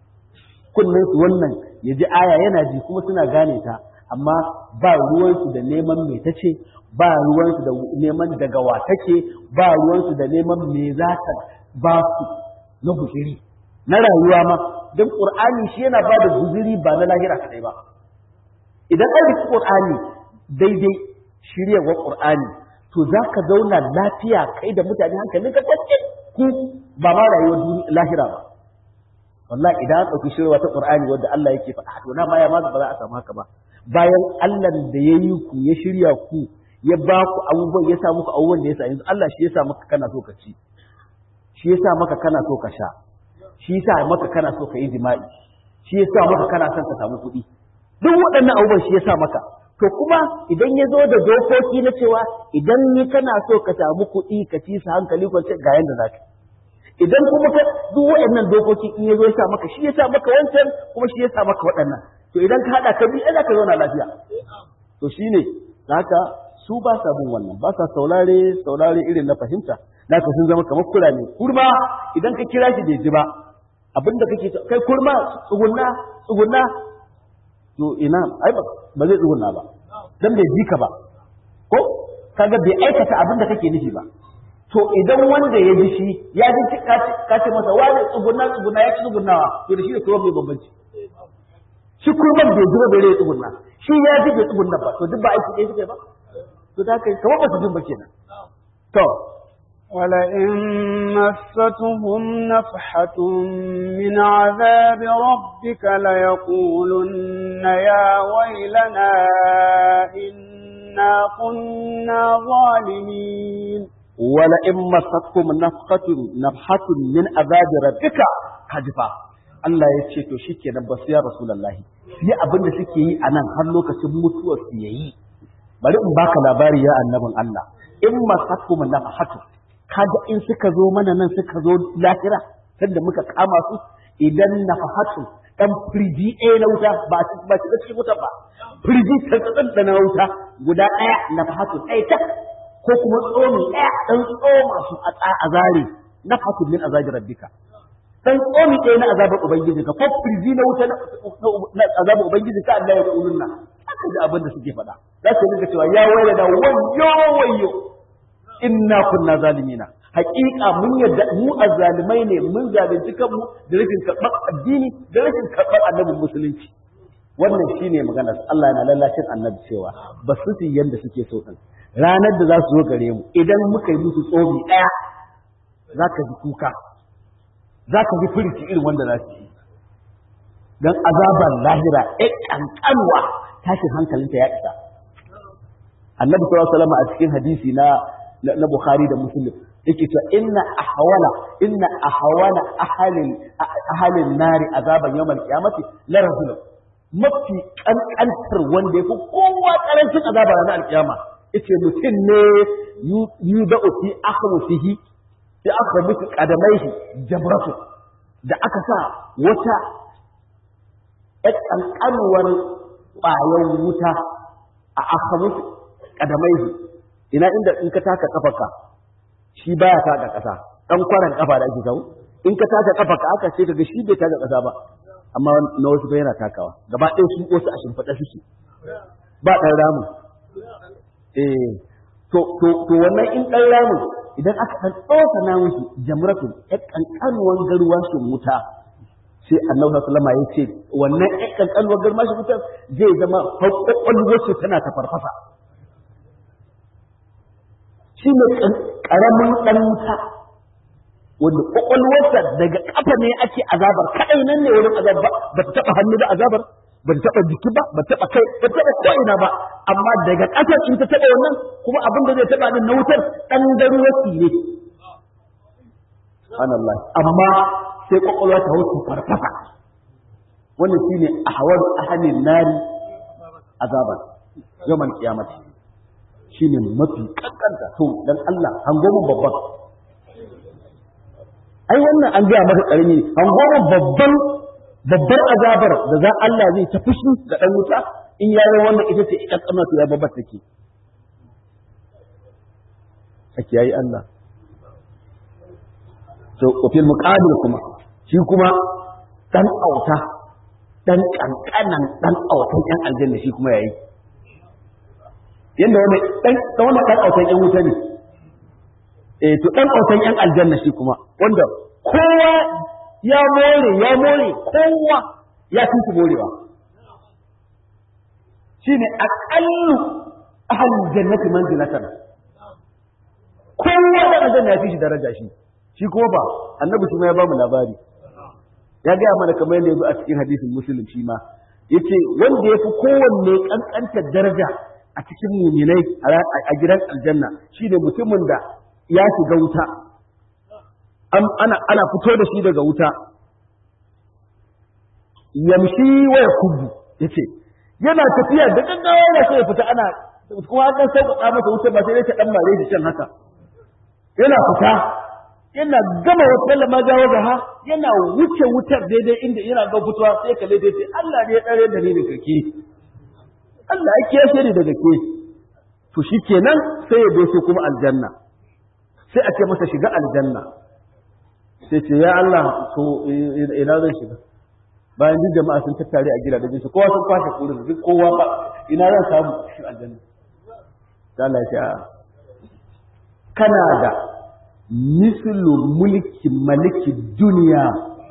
kunnan su wannan ya ji aya yana ji kuma suna gane ta amma ba ruwansu da neman me ta ce ba ruwansu da neman daga wa take ba ruwansu da neman me za ta ba su na guziri na rayuwa ma don qur'ani shi yana ba da guziri ba na lahira kadai ba idan an riki qur'ani daidai shiryarwar qur'ani to za ka zauna lafiya kai da mutane hankalin ka kwancin ku ba ma rayuwar lahira ba wallahi idan an ɗauki shirya ta qur'ani wanda Allah yake faɗa to na ma ya ma ba za a samu haka ba bayan Allah da ya yi ku ya shirya ku ya ba ku abubuwan ya sa muku abubuwan da ya sa yanzu Allah shi ya sa maka kana so ka ci shi ya sa maka kana so ka sha shi ya sa maka kana so ka yi jima'i shi ya sa maka kana son ka samu kuɗi duk waɗannan abubuwan shi ya sa maka to kuma idan ya zo da dokoki na cewa idan ni kana so ka samu kuɗi ka ci su hankali kwance ga yanda za ka idan kuma ka duk waɗannan dokoki in ya zo ya sa maka shi ya sa maka wancan kuma shi ya sa maka waɗannan to idan ka haɗa ka bi ai za ka zauna lafiya to shine haka su ba sa bin wannan ba sa saurare saurare irin na fahimta na ka sun zama kamar kurame kurma idan ka kira shi bai ji ba abinda kake kai kurma tsugunna tsugunna to ina ai ba zai tsugunna ba dan bai ji ka ba ko kaga bai aikata abin da kake nufi ba to idan wanda ya ji shi ya ji ka ce masa wani tsugunna tsugunna ya ci tsugunnawa to da shi da tuwon mai bambanci shi kurman bai ji ba bai rai tsugunna shi ya ji bai tsugunna ba to duk ba aiki ɗaya suke ba to ta kai kamar ba su jin ba kenan to ولئن مستهم نفحة من عذاب ربك ليقولن يا ويلنا إنا كنا ظالمين ولئن مستهم نفحة نفحة من عذاب ربك كجفا Allah ya ce to shikenan ba su ya Rasulullahi yi abin da suke yi a nan har lokacin mutuwar su yayi bari in baka labari ya annabin Allah in masakum nafhatu kaga in suka zo mana nan suka zo lahira sanda muka kama su idan nafhatu dan firji ɗaya na wuta ba ba shiga cikin wuta ba firji tsantsan da na wuta guda ɗaya nafhatu ɗaya ta ko kuma tsomi ɗaya dan tsoma su a zare nafhatu min azabi rabbika dan tsomi ɗaya na azabar ubangiji ka ko firji na wuta na azabar ubangiji ka Allah ya kulun nan haka da abin da suke faɗa za su rinka cewa ya waye da wayyo wayyo inna kunna zalimina haƙiƙa mun yadda mu azzalimai ne mun zalunci kanmu da rashin karɓar addini da rashin karɓar annabin musulunci wannan shine magana Allah yana lallashin annabi cewa ba su su yanda suke so din ranar da za su zo gare mu idan muka yi musu tsomi ɗaya za ka ji kuka za ka ji furici irin wanda za su yi don azaban lahira ɗaya ƙanƙanwa tashin hankalinta ya isa annabi sallallahu alaihi wasallam a cikin hadisi na na Bukhari da Muslim yake cewa inna ahwala inna ahwala ahalin ahalin nari azaban yawmal qiyamati la rajul mafi kankantar wanda yafi kowa karancin azaba ranar alkiyama yace mutum ne yu da fi akhmusihi fi akhmusi qadamaihi jabratu da aka sa wata ƴan kankanuwar ƙwayar wuta a akhmusi qadamaihi ina inda in ka taka kafarka shi baya taka ƙasa dan kwaran kafa da ake kawo in ka taka kafarka aka ce kaga shi bai taka ƙasa ba amma na wasu ba yana takawa gaba ɗaya su wasu a shimfiɗa suke ba ɗan ramu eh to to to wannan in ɗan ramu idan aka ɗan tsoka na musu jamratun ya ƙanƙanuwan garuwa shi wuta sai annabi sallallahu alaihi ya ce wannan ya ƙanƙanuwan garuwa shi wuta zai zama kwakwalwar su tana ta farfasa shi ne ƙaramin ɗan wuta wanda kwakwalwarsa daga ƙafa ne ake azabar kaɗai nan ne wurin azabar ba ta taɓa hannu da azabar ba ta taɓa jiki ba ba ta taɓa kai ba ta taɓa ko'ina ba amma daga ƙasar in ta taɓa wannan kuma abin da zai taɓa din na wutar ɗan garuwaki ne subhanallah amma sai kwakwalwa ta wuce farfasa wannan shine ahwal ahlin nari azaban yawmal qiyamati shine mafi kankanta to dan Allah hango mu babban ai wannan an gaya maka karami hango mu babban babbar azabar da za Allah zai ta fushi ga dan wuta in ya yi wannan ita ce ita kamar ya babbar take ake yayi Allah to kofin muqabil kuma shi kuma dan auta dan kankanan dan autan yan aljanna shi kuma yayi yanda wani dan wani dan autan yan wuta ne eh to dan autan yan aljanna shi kuma wanda kowa ya more ya more kowa ya fi su morewa shine aqallu ahlul jannati manzilatan kowa da aljanna ya fi shi daraja shi shi kuma ba annabi shi ma ya ba mu labari ya gaya mana kamar yadda ya zo a cikin hadisin muslim shi ma yace wanda ya fi kowanne kankantar daraja a cikin muminai a gidan aljanna shine mutumin da ya shiga wuta ana ana fito da shi daga wuta yamshi waya kubu yace yana tafiya da gaggawa yana so ya fita ana kuma an sauƙaƙa masa wuta ba sai dai ta dan mare shi can haka yana fita yana gama wata lama jawo ha yana wuce wutar daidai inda yana ga fitowa sai kalle dai sai Allah ne ya tsare da ni da kake Allah ya kiyashe ni daga ke to shikenan sai ya doso kuma aljanna sai a ce masa shiga aljanna sai ce ya Allah to ina zan shiga bayan duk jama'a sun tattare a gidajen su kowa sun kwashe kurin duk kowa ba ina zan samu shi aljanna sai Allah ya ce a kana da mislu mulki maliki duniya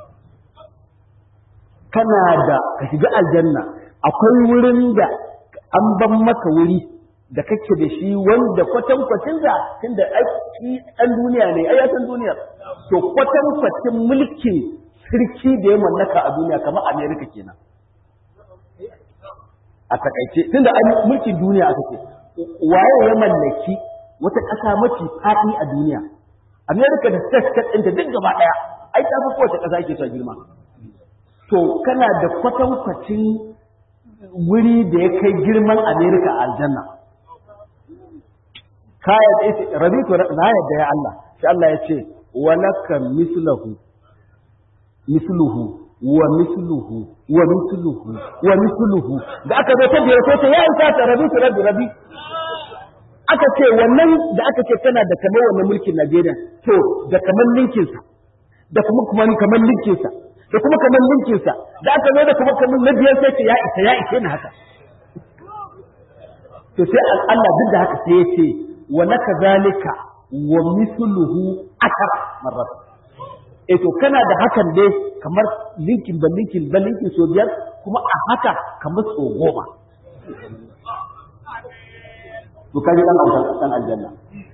kana da ka shiga aljanna akwai wurin da an ban maka wuri da kake da shi wanda kwatankwacin da tunda aiki ɗan duniya ne ai san duniyar to kwatankwacin mulkin sarki da ya mallaka a duniya kamar Amerika kenan a takaice tunda an mulkin duniya aka ce waye ya mallaki wata ƙasa mafi faɗi a duniya Amerika da state state ɗinta duk gaba ɗaya ai ta fi kowace ƙasa ake son girma to kana da kwatankwacin wuri da ya kai girman Amerika a aljanna kaya da ita rabitu na yadda ya Allah sai Allah ya ce walaka mislahu misluhu wa misluhu wa misluhu wa misluhu da aka zo ta biyar sai ta ya isa ta rabitu rabi rabi aka ce wannan da aka ce tana da kamar wannan mulkin Najeriya to da kamar linkin sa da kuma kuma kamar linkin sa da kuma kamar linkin sa da aka zo da kuma kamar na biyar sai ta ya isa ya isa ne haka to sai Allah duk da haka sai ya ce wa laka zalika wa mithluhu akara marrat eh to kana da hakan dai kamar linkin ba linkin ba linkin so biyar kuma a haka kamar so goma to kaji dan autan dan aljanna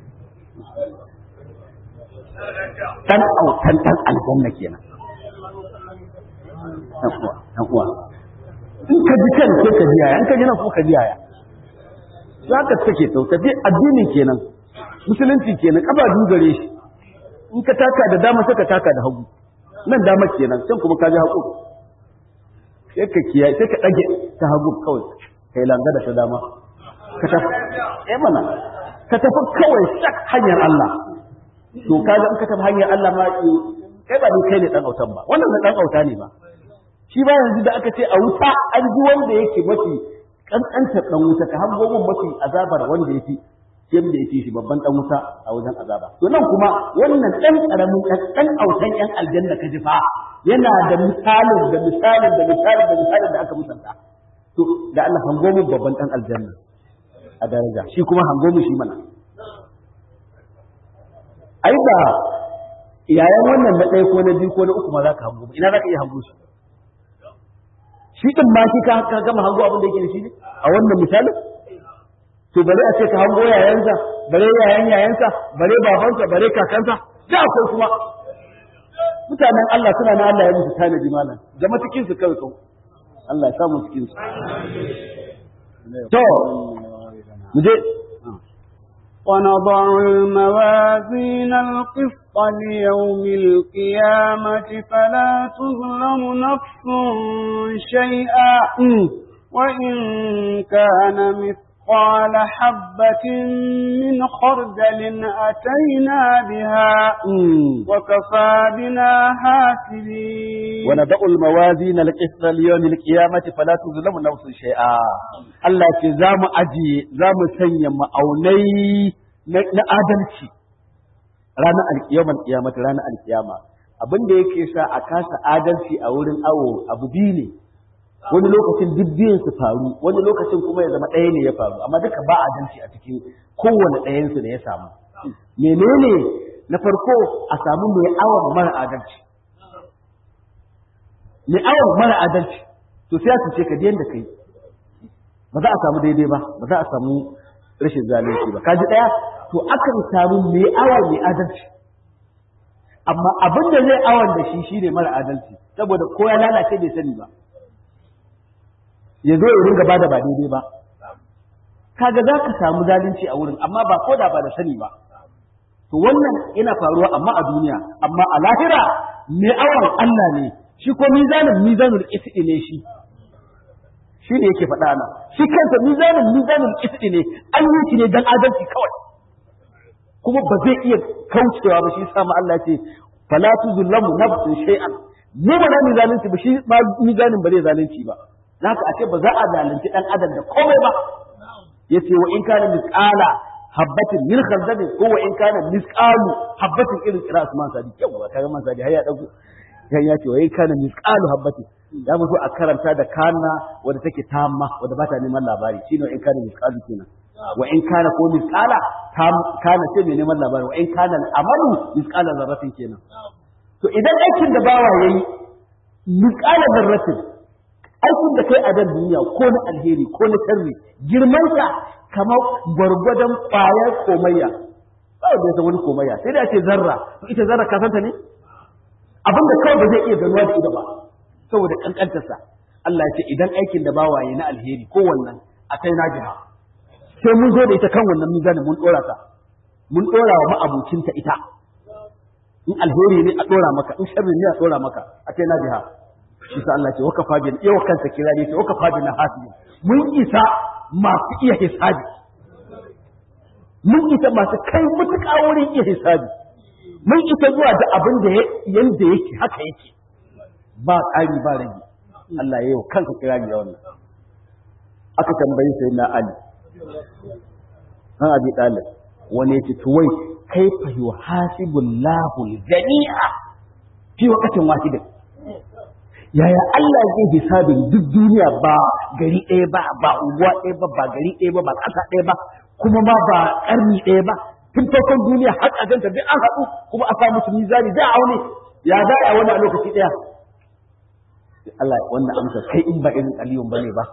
dan autan dan aljanna kenan dan uwa dan uwa in ka ji kan sai ka ji yaya in ka ji nan ko ka ji yaya za ka take to tafi addini kenan musulunci kenan kaba dugare shi in ka taka da dama sai ka taka da hagu nan dama kenan can kuma ka ji hagu sai ka kiyaye sai ka dage ta hagu kawai kai langa da ta dama ka tafi eh mana ka tafi kawai sak hanyar Allah to kaga in ka tafi hanyar Allah ma kai ba ni kai ne dan autan ba wannan na dan auta ne ba shi ba yanzu da aka ce a wuta an ji wanda yake mafi kankantar dan wuta ka hango mun mafi azabar wanda yake sai da yake shi babban dan wuta a wajen azaba to nan kuma wannan dan karamin dan autan yan aljanna ka ji fa yana da misalin da misalin da misalin da misalin da aka musanta to da Allah hango mun babban dan aljanna a daraja shi kuma hango mu shi mana ai ba yayan wannan na ɗaya ko na biyu ko na uku ma za ka hango ina za ka iya hango shi shi din ma shi ka gama hango abin da yake da shi ne a wannan misalin to bare a ce ka hango yayansa bare yayan yayansa bare babansa bare kakansa da akwai kuma mutanen Allah suna na Allah ya musu tanadi malam zama cikin su kawai kawai Allah ya samu cikin su to mu je ونضع الموازين القسط ليوم القيامة فلا تظلم نفس شيئا وإن كان مثقال حبة من خردل أتينا بها وكفى بنا حاسبين ونضع الموازين القسط ليوم القيامة فلا تظلم نفس شيئا الله زام أجي زام سنيا مأوني na adalci ranar alkiyamar kiyamata ranar alkiyama abin da yake sa a kasa adalci a wurin awo abu biyu ne wani lokacin duk biyun su faru wani lokacin kuma ya zama ɗaya ne ya faru amma duka ba adalci a cikin kowane ɗayansu da ya samu menene na farko a samu mai awon mara adalci mai awon mara adalci to sai su ce ka da kai ba za a samu daidai ba ba za a samu rashin zalunci ba kaji ɗaya to akan samu mai awon mai adalci amma abin da zai awon da shi shine mara adalci saboda ko ya lalace bai sani ba ya zo ya ringa bada ba daidai ba kaga za ka samu zalunci a wurin amma ba ko da ba da sani ba to wannan yana faruwa amma a duniya amma a lahira mai awon Allah ne shi ko mizanin mizanul isdi ne shi shi ne yake faɗa nan shi kansa mizanin mizanul isdi ne an yi shi ne dan adalci kawai kuma ba zai iya kaucewa ba shi sama Allah ce fala tuzlamu nafsun shay'an ne ba na zalunci ba shi ma mizanin ba zai zalunci ba zaka a ce ba za a zalunci dan adam da komai ba yace wa in kana misqala habbatin min khardalin ko wa in kana misqalu habbatin irin kira Usman Sadi yawa kaga man Sadi har ya dauko yan ya ce wa in kana misqalu habbatin da mu so a karanta da kana wanda take tamma wanda ba ta neman labari shine wa in kana misqalu kenan wa in kana ko misqala kana ce mai neman labari wa in kana amalu misqala zarratin kenan to idan aikin da bawa yayi misqala zarratin aikin da kai a dan duniya ko na alheri ko na sharri girman sa kamar gwargwadon ƙwayar komayya ba da yasa wani komayya sai da ce zarra to ita zarra ka santa ne abin da kawai ba zai iya ganuwa da ido ba saboda kankantar sa Allah ya ce idan aikin da bawa yayi na alheri ko wannan a kai na jiha sai mun zo da ita kan wannan mizanin mun dora ta mun dora wa ma'abucinta ita in alheri ne a dora maka in sharri ne a dora maka a kai na jiha shi sa Allah ce waka fabin yawa kansa kira ne ce waka fabin na hasibi mun isa masu iya hisabi mun isa masu kai mutuƙa wurin iya hisabi mun isa zuwa da abin da yanda yake haka yake ba ƙari ba rage Allah ya yi wa kansa kira ne wannan aka tambayi sai na Ali an abi ɗalib wani ya ce tuwai kai fa yi hasibullahu jami'a fi wakatin wahidin yaya Allah zai hisabin duk duniya ba gari ɗaya ba ba unguwa ɗaya ba ba gari ɗaya ba ba ƙasa ɗaya ba kuma ma ba ƙarni ɗaya ba tun farkon duniya har a ganta duk an haɗu kuma a samu su mizani da aune ya za a wani a lokaci ɗaya Allah wannan amsa kai in ba irin aliyun bane ba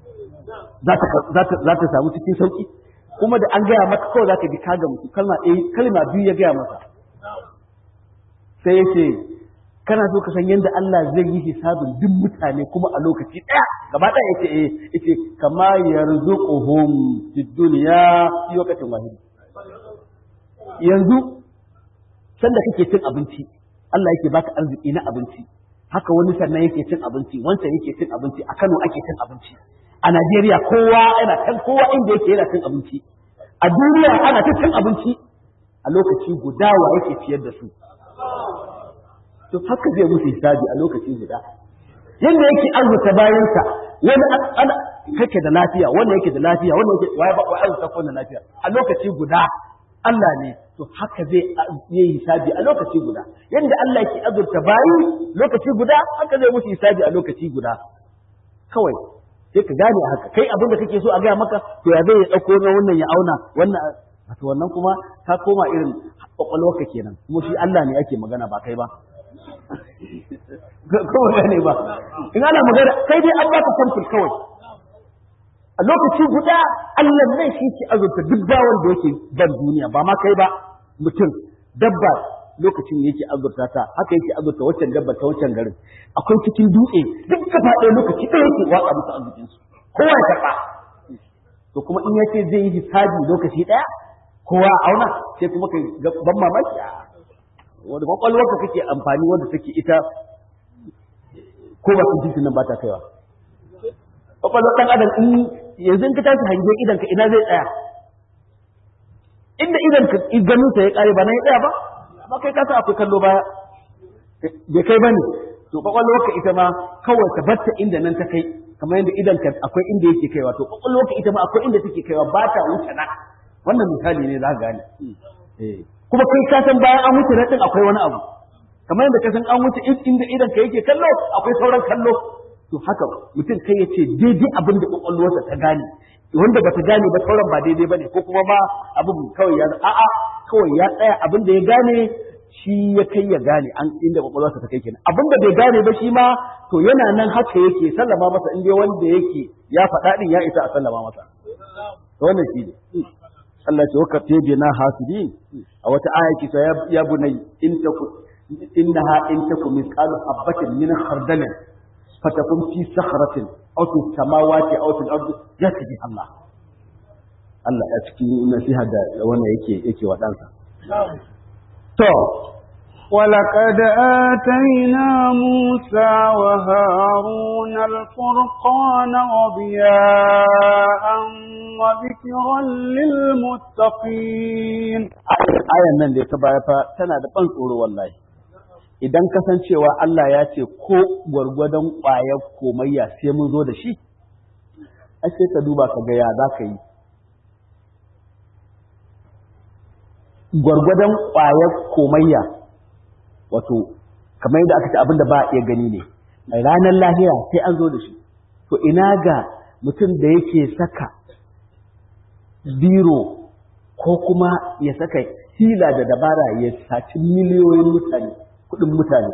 za ta samu cikin sauki kuma da an gaya maka kawai za ka ji kaga mutu kalma ɗaya kalma biyu ya gaya masa sai ya ce kana so ka san yadda Allah zai yi hisabin duk mutane kuma a lokaci ɗaya gaba ɗaya yace eh yace kama yarzuquhum fid dunya fi waqtin wahid yanzu sanda kake cin abinci Allah yake baka arziki na abinci haka wani sannan yake cin abinci wancan yake cin abinci a Kano ake cin abinci a Najeriya kowa yana kan kowa inda yake yana cin abinci a duniya ana ta cin abinci a lokaci guda wa yake ciyar da su to haka zai musu hisabi a lokaci guda yadda yake arzuta bayansa wani ana kake da lafiya wanda yake da lafiya wanda yake waye ba arzuta ko da lafiya a lokaci guda Allah ne to haka zai yi hisabi a lokaci guda yadda Allah yake azurta bayi lokaci guda haka zai musu hisabi a lokaci guda kawai sai ka gane haka kai abin da kake so a gaya maka to ya zai ya dauko na wannan ya auna wannan wato wannan kuma ka koma irin kwakwalwarka kenan kuma shi Allah ne ake magana ba kai ba ko gane ba in ana magana kai dai an baka sample kawai a lokaci guda Allah ne shi ke azurta duk bawan da yake ban duniya ba ma kai ba mutum dabba lokacin da yake azurta ta haka yake azurta waccan dabba ta waccan garin akwai cikin dutse duk gaba ɗaya lokaci ɗaya yake watsa musu arzikin su kowa ya karɓa to kuma in yace zai yi hisabi lokaci ɗaya kowa a auna sai kuma kai ban mamaki a wanda kwakwalwarka kake amfani wanda take ita ko ba su jinsin nan ba ta kaiwa kwakwalwar ɗan adam in yanzu in ka tashi hange idan ka ina zai tsaya inda idan ka ganin sa ya kare ba nan ya tsaya ba amma kai ka san akwai kallo baya bai kai bane to kwakwalwarka ita ma kawai ta batta inda nan ta kai kamar yadda idan ka akwai inda yake kaiwa to kwakwalwarka ita ma akwai inda take kaiwa ba ta wuce na wannan misali ne za ka gane kuma kai ka san bayan an wuce na din akwai wani abu kamar yadda ka san an wuce inda idan ka yake kallo akwai sauran kallo to haka mutum kai ya ce daidai abin da kwakwalwarsa ta gane wanda ba ta gane ba sauran ba daidai ba ne ko kuma ma abin kawai ya a'a kawai ya tsaya abin da ya gane shi ya kai ya gane an inda kwakwalwarsa ta kai kenan abin da bai gane ba shi ma to yana nan haka yake sallama masa inda wanda yake ya faɗa din ya isa a sallama masa to wannan shi ne Allah ce waka tebe na hasidin a wata aya ki ya bunai in taku innaha in taku misqalu habatin min khardalin fatakun fi sakhratin aw fi samawati aw fil ardi yati Allah Allah ya cikin nasiha da wannan yake yake wa dansa to ولقد آتينا موسى وهارون الفرقان وضياء وذكرا للمتقين ayan nan da ta baya fa tana da ban tsoro wallahi idan kasancewa Allah ya ce ko gwargwadon ƙwayar komayya sai mun zo da shi ai sai ka duba ka ga ya za ka yi gwargwadon ƙwayar komayya wato kamar yadda aka ce abin da ba a iya gani ne a ranar lahira sai an zo da shi to ina ga mutum da yake saka biro ko kuma ya saka hila da dabara ya saci miliyoyin mutane kudin mutane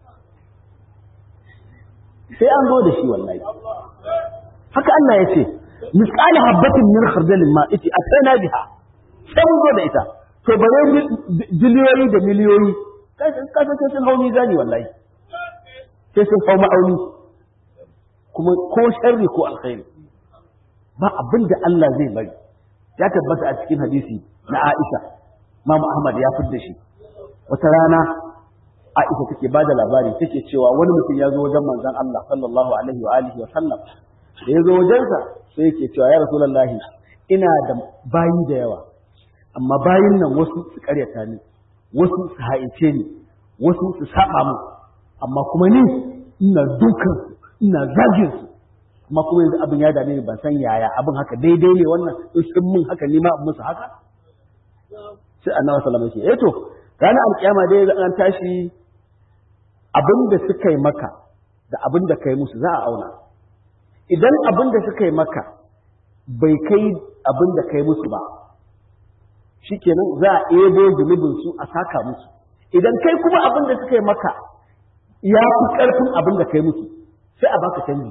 sai an zo da shi wallahi haka Allah ya ce misali habbatin min khardalin ma ita atana biha sai mun zo da ita to bare biliyoyi da miliyoyi kasa sai sun hau mizani wallahi sai sun hau ma'auni kuma ko sharri ko alkhairi ba abin da Allah zai bari ya tabbata a cikin hadisi na Aisha Imam Ahmad ya fidda shi wata rana Aisha take bada labari take cewa wani mutum ya zo wajen manzon Allah sallallahu alaihi wa alihi wa sallam da ya zo wajensa sai yake cewa ya rasulullahi ina da bayi da yawa amma bayin nan wasu su karyata ni wasu su haice ni wasu su saba mu amma kuma ni ina dukan ina zagin su amma kuma yanzu abin ya dame ni ban san yaya abin haka daidai ne wannan in sun mun haka ni ma in musu haka sai annabi sallallahu alaihi wasallam ya ce eh to ranar alkiyama dai an tashi abin da suka yi maka da abin da kai musu za a auna idan abin da suka yi maka bai kai abin da kai musu ba shikenan za a ebo zunubin su a saka musu idan kai kuma abin da suka yi maka ya fi ƙarfin abin da kai musu sai a baka canji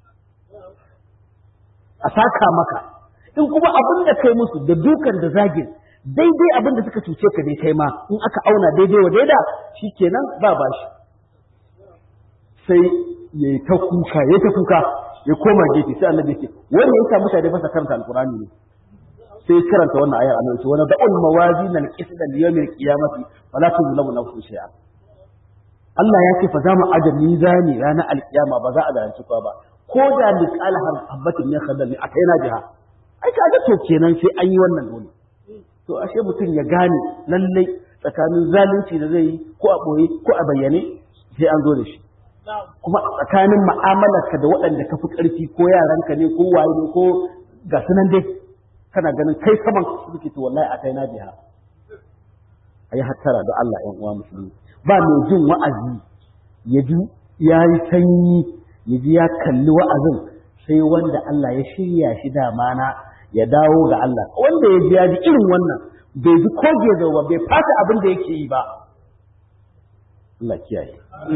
a saka maka in kuma abin da kai musu da dukan da zagin daidai abin da suka cuce ka dai kai ma in aka auna daidai wa daida shikenan ba bashi sai ya ta kuka ya ta kuka ya koma gefe sai annabi ce wanda ya sa mutane fasa karanta alkurani ne sai karanta wannan ayar annabi ce wani da'ul mawazin al-qisd al-yawm al-qiyamati fala tuzlamu nafsun shay'a Allah ya ce fa za mu aje mizani ranar alkiyama ba za a zalunci kowa ba ko da misal habbatin min khardal a kaina jiha ai kaga to kenan sai an yi wannan dole to ashe mutum ya gane lallai tsakanin zalunci da zai yi ko a boye ko a bayyane sai an zo da shi kuma tsakanin mu'amalarka da waɗanda ka fi ƙarfi ko yaranka ne ko waye ne ko ga sunan dai kana ganin kai saman suke to wallahi a kai na biya ayi hattara da Allah ƴan uwa musulmi ba mai jin wa'azi ya ji ya yi sanyi ya ji ya kalli wa'azin sai wanda Allah ya shirya shi dama na ya dawo ga Allah wanda ya ji ya ji irin wannan bai ji ko gezo ba bai fata abin da yake yi ba Allah kiyaye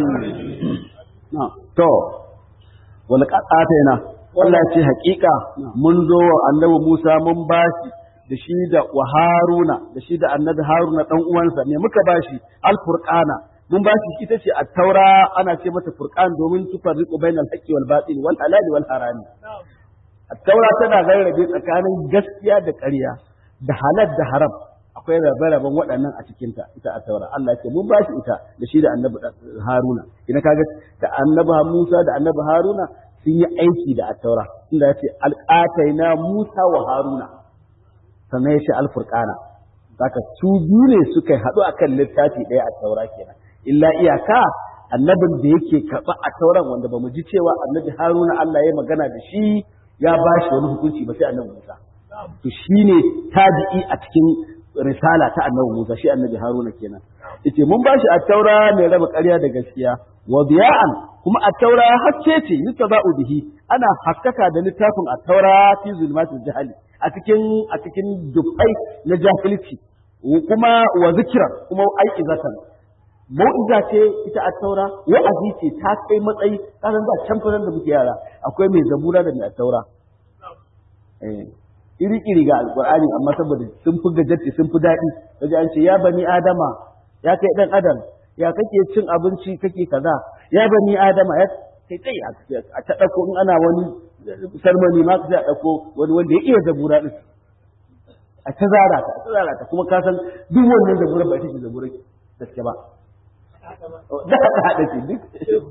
to wani ƙaƙata yana Allah ce haƙiƙa mun zo wa annabi Musa mun bashi da shi da wa Haruna da shi da annabi Haruna dan uwansa me muka bashi al-Furqana mun bashi ita ce at-Taura ana ce mata Furqan domin tufarriqu bainal haqqi wal batil wal halal wal haram at-Taura tana rarrabe tsakanin gaskiya da ƙarya da halal da haram akwai rabe-raben waɗannan a cikinta ita a taura Allah ce mun bashi ita da shi da annabi Haruna ina kaga da annabi Musa da annabi Haruna sun yi aiki da at-taura inda ya ce alqataina Musa wa Haruna sannan ya ce al-furqana zaka su biyu ne suka haɗu akan littafi ɗaya a taura kenan illa iyaka annabin da yake karɓa a tauran wanda ba mu ji cewa annabi Haruna Allah ya magana da shi ya bashi wani hukunci ba sai annabi Musa to shine tabi'i a cikin risala ta annabi Musa shi annabi Haruna kenan yace mun bashi at-taura mai raba ƙarya da gaskiya wa biya'an kuma at-taura hakke ce yutaba'u bihi ana haskaka da littafin at-taura fi zulmatil jahali a cikin a cikin dubbai na jahilci kuma wa zikra kuma ai'izatan mau'iza ce ita at-taura wa'azi ce ta kai matsayi kasan da can da muke yara akwai mai zabura da mai at-taura eh iri-iri ga alkur'ani amma saboda sun fi gajarci sun fi daɗi kaji an ce ya bani adama ya kai ɗan adam ya kake cin abinci kake kaza ya bani adama ya kai kai a ta ɗauko in ana wani sarmani ma sai a ɗauko wani wanda ya iya zabura ɗin a ta zara ta a ta zara ta kuma ka san duk wannan zabura ba ita ce zabura gaske ba da haka haɗa ce duk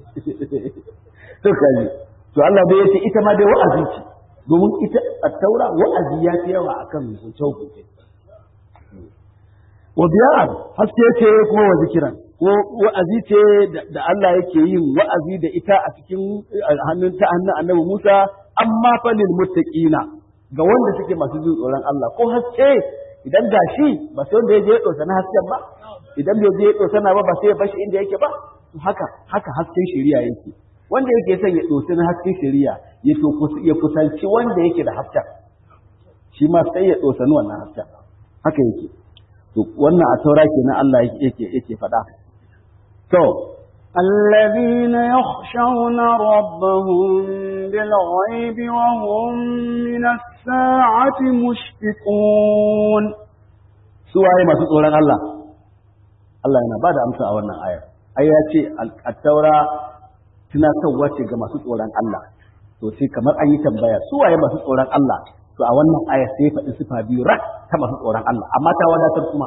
to kaji to Allah bai yace ita ma dai wa'azi ce domin ita a taura wa'azi ya fi yawa a kan hukunce-hukunce. Wa biyar haske ce kuma wa zikiran, ko wa'azi ce da Allah yake yin wa'azi da ita a cikin hannun ta hannun annabi Musa, amma falil muttaqina ga wanda suke masu jin tsoron Allah ko haske idan gashi ba sai wanda ya je ya ɗauka na hasken ba, idan bai je ya ɗauka na ba ba sai ya bashi inda yake ba, haka haka hasken shari'a yake. wanda yake son ya ɗauki na hasken shari'a ya to ya kusanci wanda yake da hasken shi ma sai ya ɗauki wannan hasken haka yake to wannan a taura kenan Allah yake yake faɗa to الذين يخشون ربهم بالغيب وهم من الساعة مشفقون suwaye masu tsoron Allah Allah yana ba da amsa a wannan ayar ai ya ce at-taura tunatarwa ce ga masu tsoron Allah to sai kamar an yi tambaya su waye masu tsoron Allah to a wannan aya sai ya faɗi sifa biyu rak ta masu tsoron Allah amma ta wadatar kuma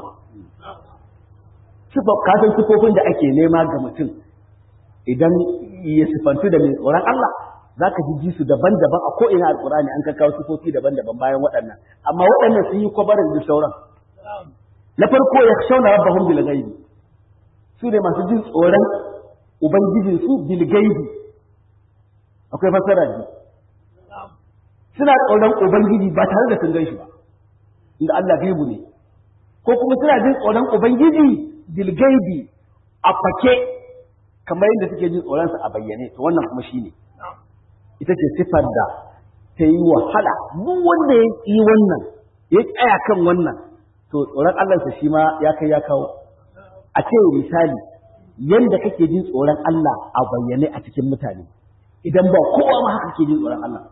sifa kasan sifofin da ake nema ga mutum idan ya sifantu da mai tsoron Allah za ka ji su daban-daban a ko'ina alƙur'ani an ka kawo sifofi daban-daban bayan waɗannan amma waɗannan sun yi kwabarin da sauran na farko ya shauna rabbahum bil ghaibi su ne masu jin tsoron Ubangijinsu bilgaibi akwai fassara ne suna tsoron Ubangiji ba tare da sun gan shi ba inda Allah gaibu ne ko kuma suna jin tsoron Ubangiji bilgaibi a fake kamar yadda suke jin tsoronsa a bayyane to wannan kuma shine ita ce sifar da ta yi wahala duk wanda ya yi wannan ya tsaya kan wannan to tsoron Allahnsa shi ma ya kai ya kawo a ce misali yanda kake jin tsoron Allah a bayyane a cikin mutane idan ba kowa ma haka ke jin tsoron Allah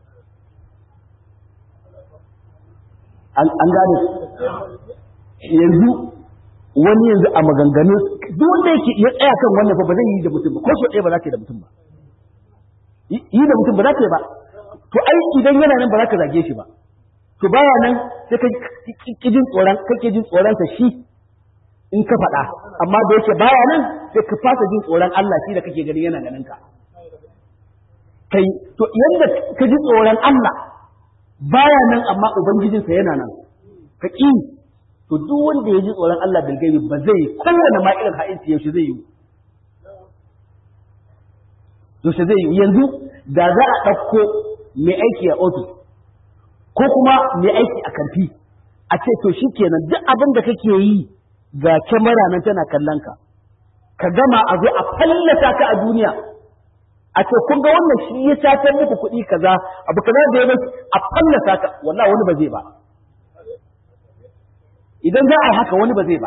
an gane yanzu wani yanzu a maganganu duk wanda yake ya tsaya kan wannan fa ba zai yi da mutum ba ko so ɗaya ba za ka yi da mutum ba yi da mutum ba za ka yi ba to ai idan yana nan ba za ka zage shi ba to baya nan sai ka jin tsoron kake jin tsoron sa shi in ka faɗa amma da yake baya nan sai ka fasa jin tsoron Allah shi da kake gani yana ganin ka kai to yanda ka ji tsoron Allah baya nan amma ubangijinsa yana nan ka ƙi to duk wanda ya ji tsoron Allah bil gaibi ba zai kowane ma irin ha'inci yaushe zai yi yaushe zai yi yanzu da za a ɗauko mai aiki a ofis ko kuma mai aiki a kanti a ce to shi kenan duk abin da kake yi ga kyamara nan tana kallon ka ka gama a zo a fallasa ka a duniya a ce kun ga wannan shi ya satar muku kuɗi kaza abu kaza da ya a fallasa ka wallahi wani ba zai ba idan za a yi haka wani ba zai ba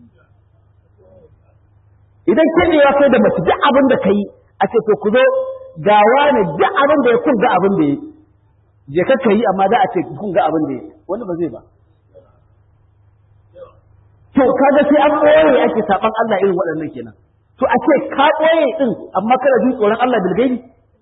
idan kebewa kai da mace duk abin da ka yi a ce to ku zo ga wani duk abin da ya kun ga abin da ya je ka yi amma za a ce kun ga abin da ya wani ba zai ba to kaga sai an ɓoye ake saban Allah irin waɗannan kenan to a ce ka ɓoye din amma kana jin tsoron Allah bil gaibi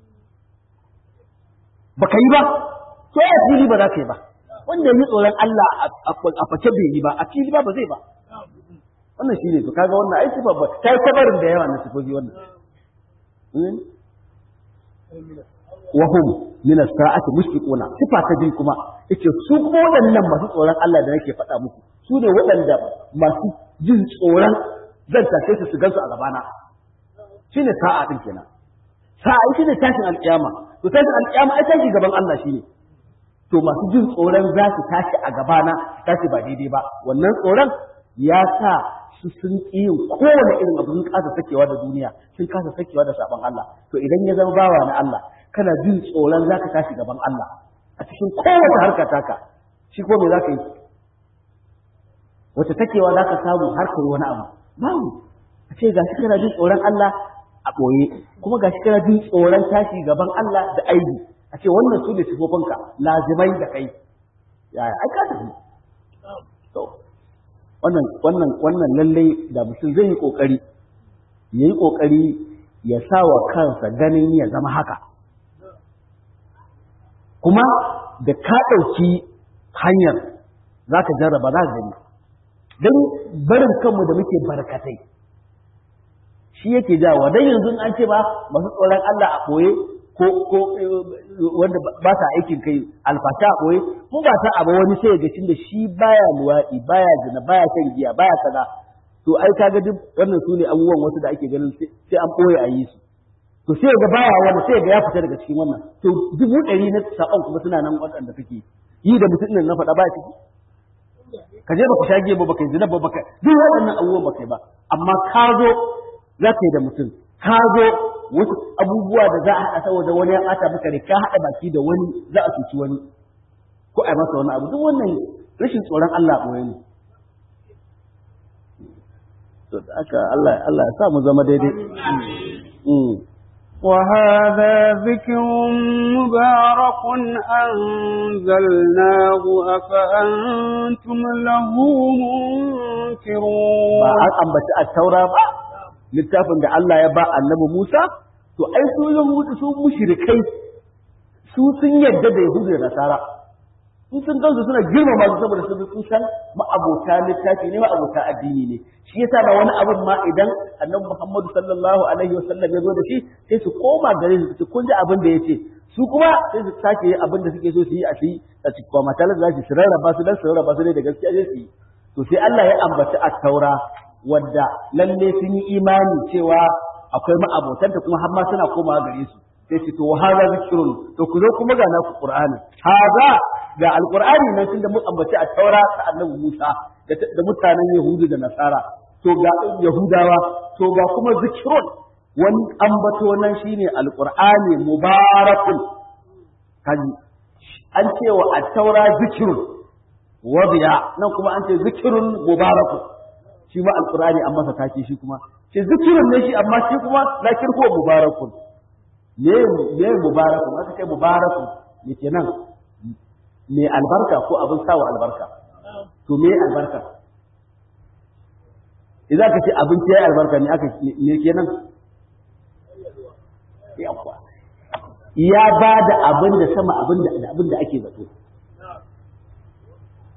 baka yi ba to a fili ba za ka yi ba wanda yi tsoron Allah a fake bai yi ba a fili ba ba zai ba wannan shi ne to kaga wannan aiki babba ta yi kabarin da yawa na sifofi wannan wahum min as-sa'ati mushfiquna sifa ta jin kuma yace su kuma waɗannan masu tsoron Allah da nake faɗa muku su ne waɗanda masu jin tsoron zan tashe su su gansu a gabana shine sa'a din kenan sa'a shine tashin alƙiyama to tashin alƙiyama ai tashi gaban Allah shine to masu jin tsoron za su tashi a gabana su tashi ba daidai ba wannan tsoron ya sa su sun ƙi yin kowane irin abu sun kasa sakewa da duniya sun kasa sakewa da sabon Allah to idan ya zama bawa na Allah kana jin tsoron za ka tashi gaban Allah a cikin kowace harka taka shi ko me za ka yi wace takewa za ka samu harkar wani abu babu a ce ga shi kana jin tsoron Allah a ɓoye kuma ga shi kana jin tsoron tashi gaban Allah da aibi a ce wannan su ne sifofinka lazimai da kai yaya ai ka tafi to wannan wannan wannan lalle da mutum zai yi kokari ya yi kokari ya sa wa kansa ganin ya zama haka kuma da ka ɗauki hanyar za ka jarraba za ka gani don barin kanmu da muke barkatai shi yake jawo don yanzu an ce ba masu tsoron Allah a ɓoye ko ko wanda ba sa aikin kai alfata a ɓoye ko ba sa abu wani sai ga da shi baya luwaɗi baya zina baya shan giya baya kaza to ai kaga duk wannan su ne abubuwan wasu da ake ganin sai an ɓoye a yi su to sai ga baya wani sai ga ya fita daga cikin wannan to dubu ɗari na saƙon kuma suna nan waɗanda kake yi da mutum na faɗa baya ciki ka je baka shage ba baka yi zina ba baka duk waɗannan abubuwan baka yi ba amma ka zo za ka yi da mutum ka zo wasu abubuwa da za a haɗa saboda wani ya ɓata maka ne ka haɗa baki da wani za a cuci wani ko a yi masa wani abu duk wannan rashin tsoron Allah ɓoye ne to da aka Allah Allah ya sa mu zama daidai وهذا ذكر مبارك أنزلناه أفأنتم له منكرون ba an ambaci a taura ba littafin da Allah ya ba annabi Musa to ai su yahudu su mushrikai su sun yadda da yahudu da nasara in sun gansu suna girmama su saboda sun sun san ma'abota littafi ne ma'abota addini ne shi yasa da wani abin ma idan annabi Muhammadu sallallahu alaihi wasallam ya zo da shi sai su koma gare su su kun ji abin da yace su kuma sai su sake yi abin da suke so su yi a shi a cikin kuma matalan za su rarraba su dan su rarraba su ne da gaskiya sai su yi to sai Allah ya ambaci at-taura wadda lalle sun yi imani cewa akwai ma'abotanta kuma har ma suna komawa gare su sai ce to hada zikrun to ku zo kuma ga naku qur'ani hada ga alqur'ani nan tunda mun ambaci a taura ta annabi Musa da mutanen Yahudu da Nasara to ga Yahudawa to ga kuma zikrun wani ambato nan shine alqur'ani mubarakun kaji an ce wa at-taura zikrun wadiya nan kuma an ce zikrun mubarakun shi ma alqur'ani an masa take shi kuma ce zikrun ne shi amma shi kuma lakin huwa mubarakun me me mubarakun aka kai mubarakun me kenan me albarka ko abin sawa albarka to me albarka idan ka ce abinci yayi albarka ne aka me kenan ya ba da abin da sama abin da abin da ake zato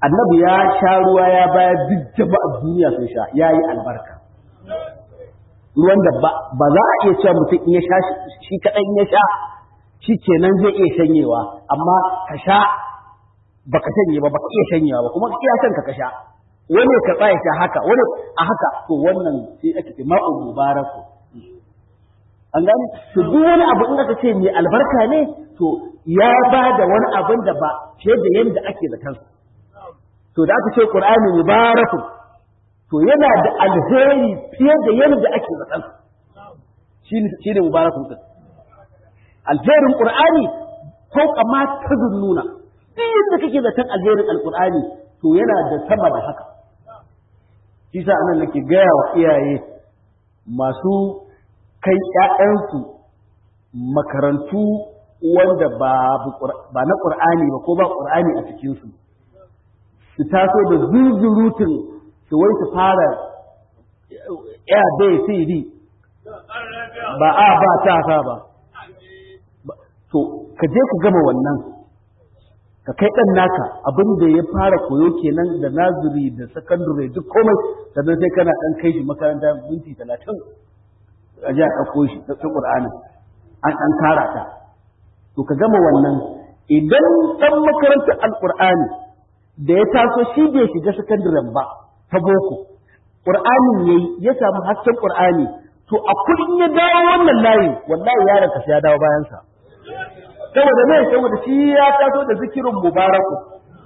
annabi ya sha ruwa ya bayar duk jama'a duniya sun sha ya yi albarka ruwan da ba za a iya cewa mutum in ya sha shi kaɗan ya sha shi kenan zai iya shanyewa amma ka sha baka shanye ba baka iya shanyewa ba kuma iya son ka ka sha wani ka tsaya sha haka wani a haka to wannan sai ake ce ma'u mubaraku an gani to duk wani abu in aka ce mai albarka ne to ya ba da wani abin da ba fiye da yadda ake da kansa to da aka ce qur'ani mubaraku to yana da alheri fiye da yadda ake da kansa shine shine mubarakun din alherin qur'ani ko kama ta nuna duk yadda kake da kan alherin alqur'ani to yana da sama da haka shi sa anan nake gaya wa iyaye masu kai ‘ya'yansu makarantu wanda ba na ƙur'ani ba ko ba ƙur'ani a cikinsu su taso da zuzurutun su wai su fara ya bai cd ba a ba ta sa ba to ka je ka gama wannan ka kai ɗan naka abin da ya fara koyo kenan da naziri da sakandare duk komai sannan sai kana ɗan kai shi makaranta minti talatin a ji a ɗauko shi ta ƙur'ani an ɗan tara ta to ka gama wannan idan ɗan makarantar alƙur'ani da ya taso shi bai shiga sakandaren ba ta boko ƙur'anin ya yi ya samu hasken ƙur'ani to a kullum ya dawo wannan layi wallahi yaron ka ya dawo bayansa saboda me saboda shi ya taso da zikirin mubaraku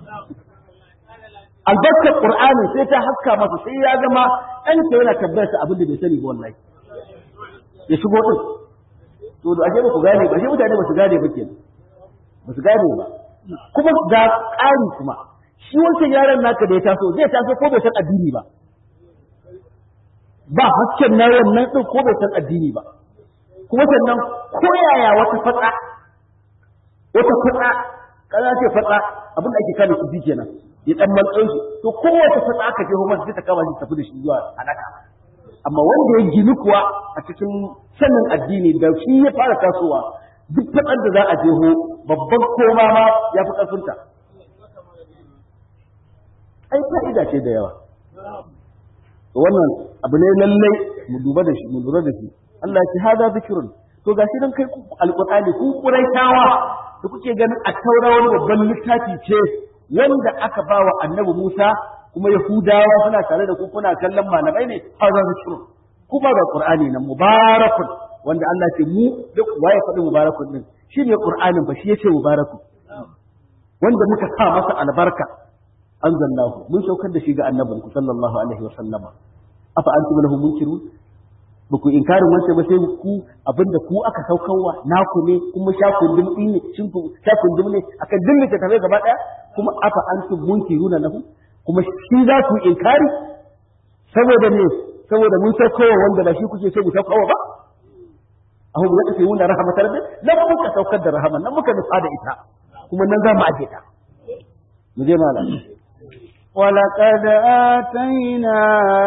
albarkar qur'ani sai ta haska masa sai ya zama ɗansa yana tabbayar abin da bai sani ba wallahi ya shigo din to da ashe ba ku gane ba ashe mutane ba su gane ba kenan ba su gane ba kuma ga ƙari kuma shi wancan yaron naka da ya taso zai taso ko bai san addini ba ba hasken na wannan din ko bai san addini ba kuma sannan ko yaya wata fatsa wata fatsa kana ce fatsa abin da ake kama su bi kenan ya dan maltsan shi to kowace fatsa aka je homan sai ta kama shi tafi da shi zuwa halaka amma wanda ya gini kuwa a cikin sanin addini da shi ya fara tasowa duk faɗar da za a je ho babban koma ma ya fi ƙarfinta ai fa'ida ce da yawa wannan abu ne lallai mu duba da shi mu lura da shi Allah ya ce hada zikrun to gashi dan kai alqur'ani ku quraishawa da kuke ganin a taura wani babban littafi ce wanda aka bawa annabi Musa kuma Yahudawa suna tare da ku kuna kallon malamai ne hada zikrun kuma ga qur'ani nan mubarakun wanda Allah ce mu duk waye faɗi mubarakun din shine qur'anin ba shi yace mubarakun wanda muka sa masa albarka anzalnahu mun saukar da shi ga annabinku sallallahu alaihi wa sallama afa antum lahu munkirun ba ku inkarin wancan ba sai ku abinda ku aka saukarwa naku ne kuma sha kundin din ne shin ku sha kundin ne akan dinne ta tafi gaba daya kuma afa antum munkiruna lahu kuma shi za ku inkari saboda ne saboda mun saukowa wanda ba shi kuke so mu saukowa ba ahu ya tafi wanda rahmatar da nan muka saukar da rahama nan muka nufa da ita kuma nan za mu aje ta mu je malam ولقد آتينا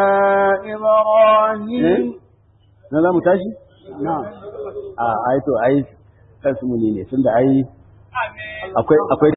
إبراهيم na za mu tashi? a ai to ai kansu ne tunda ai akwai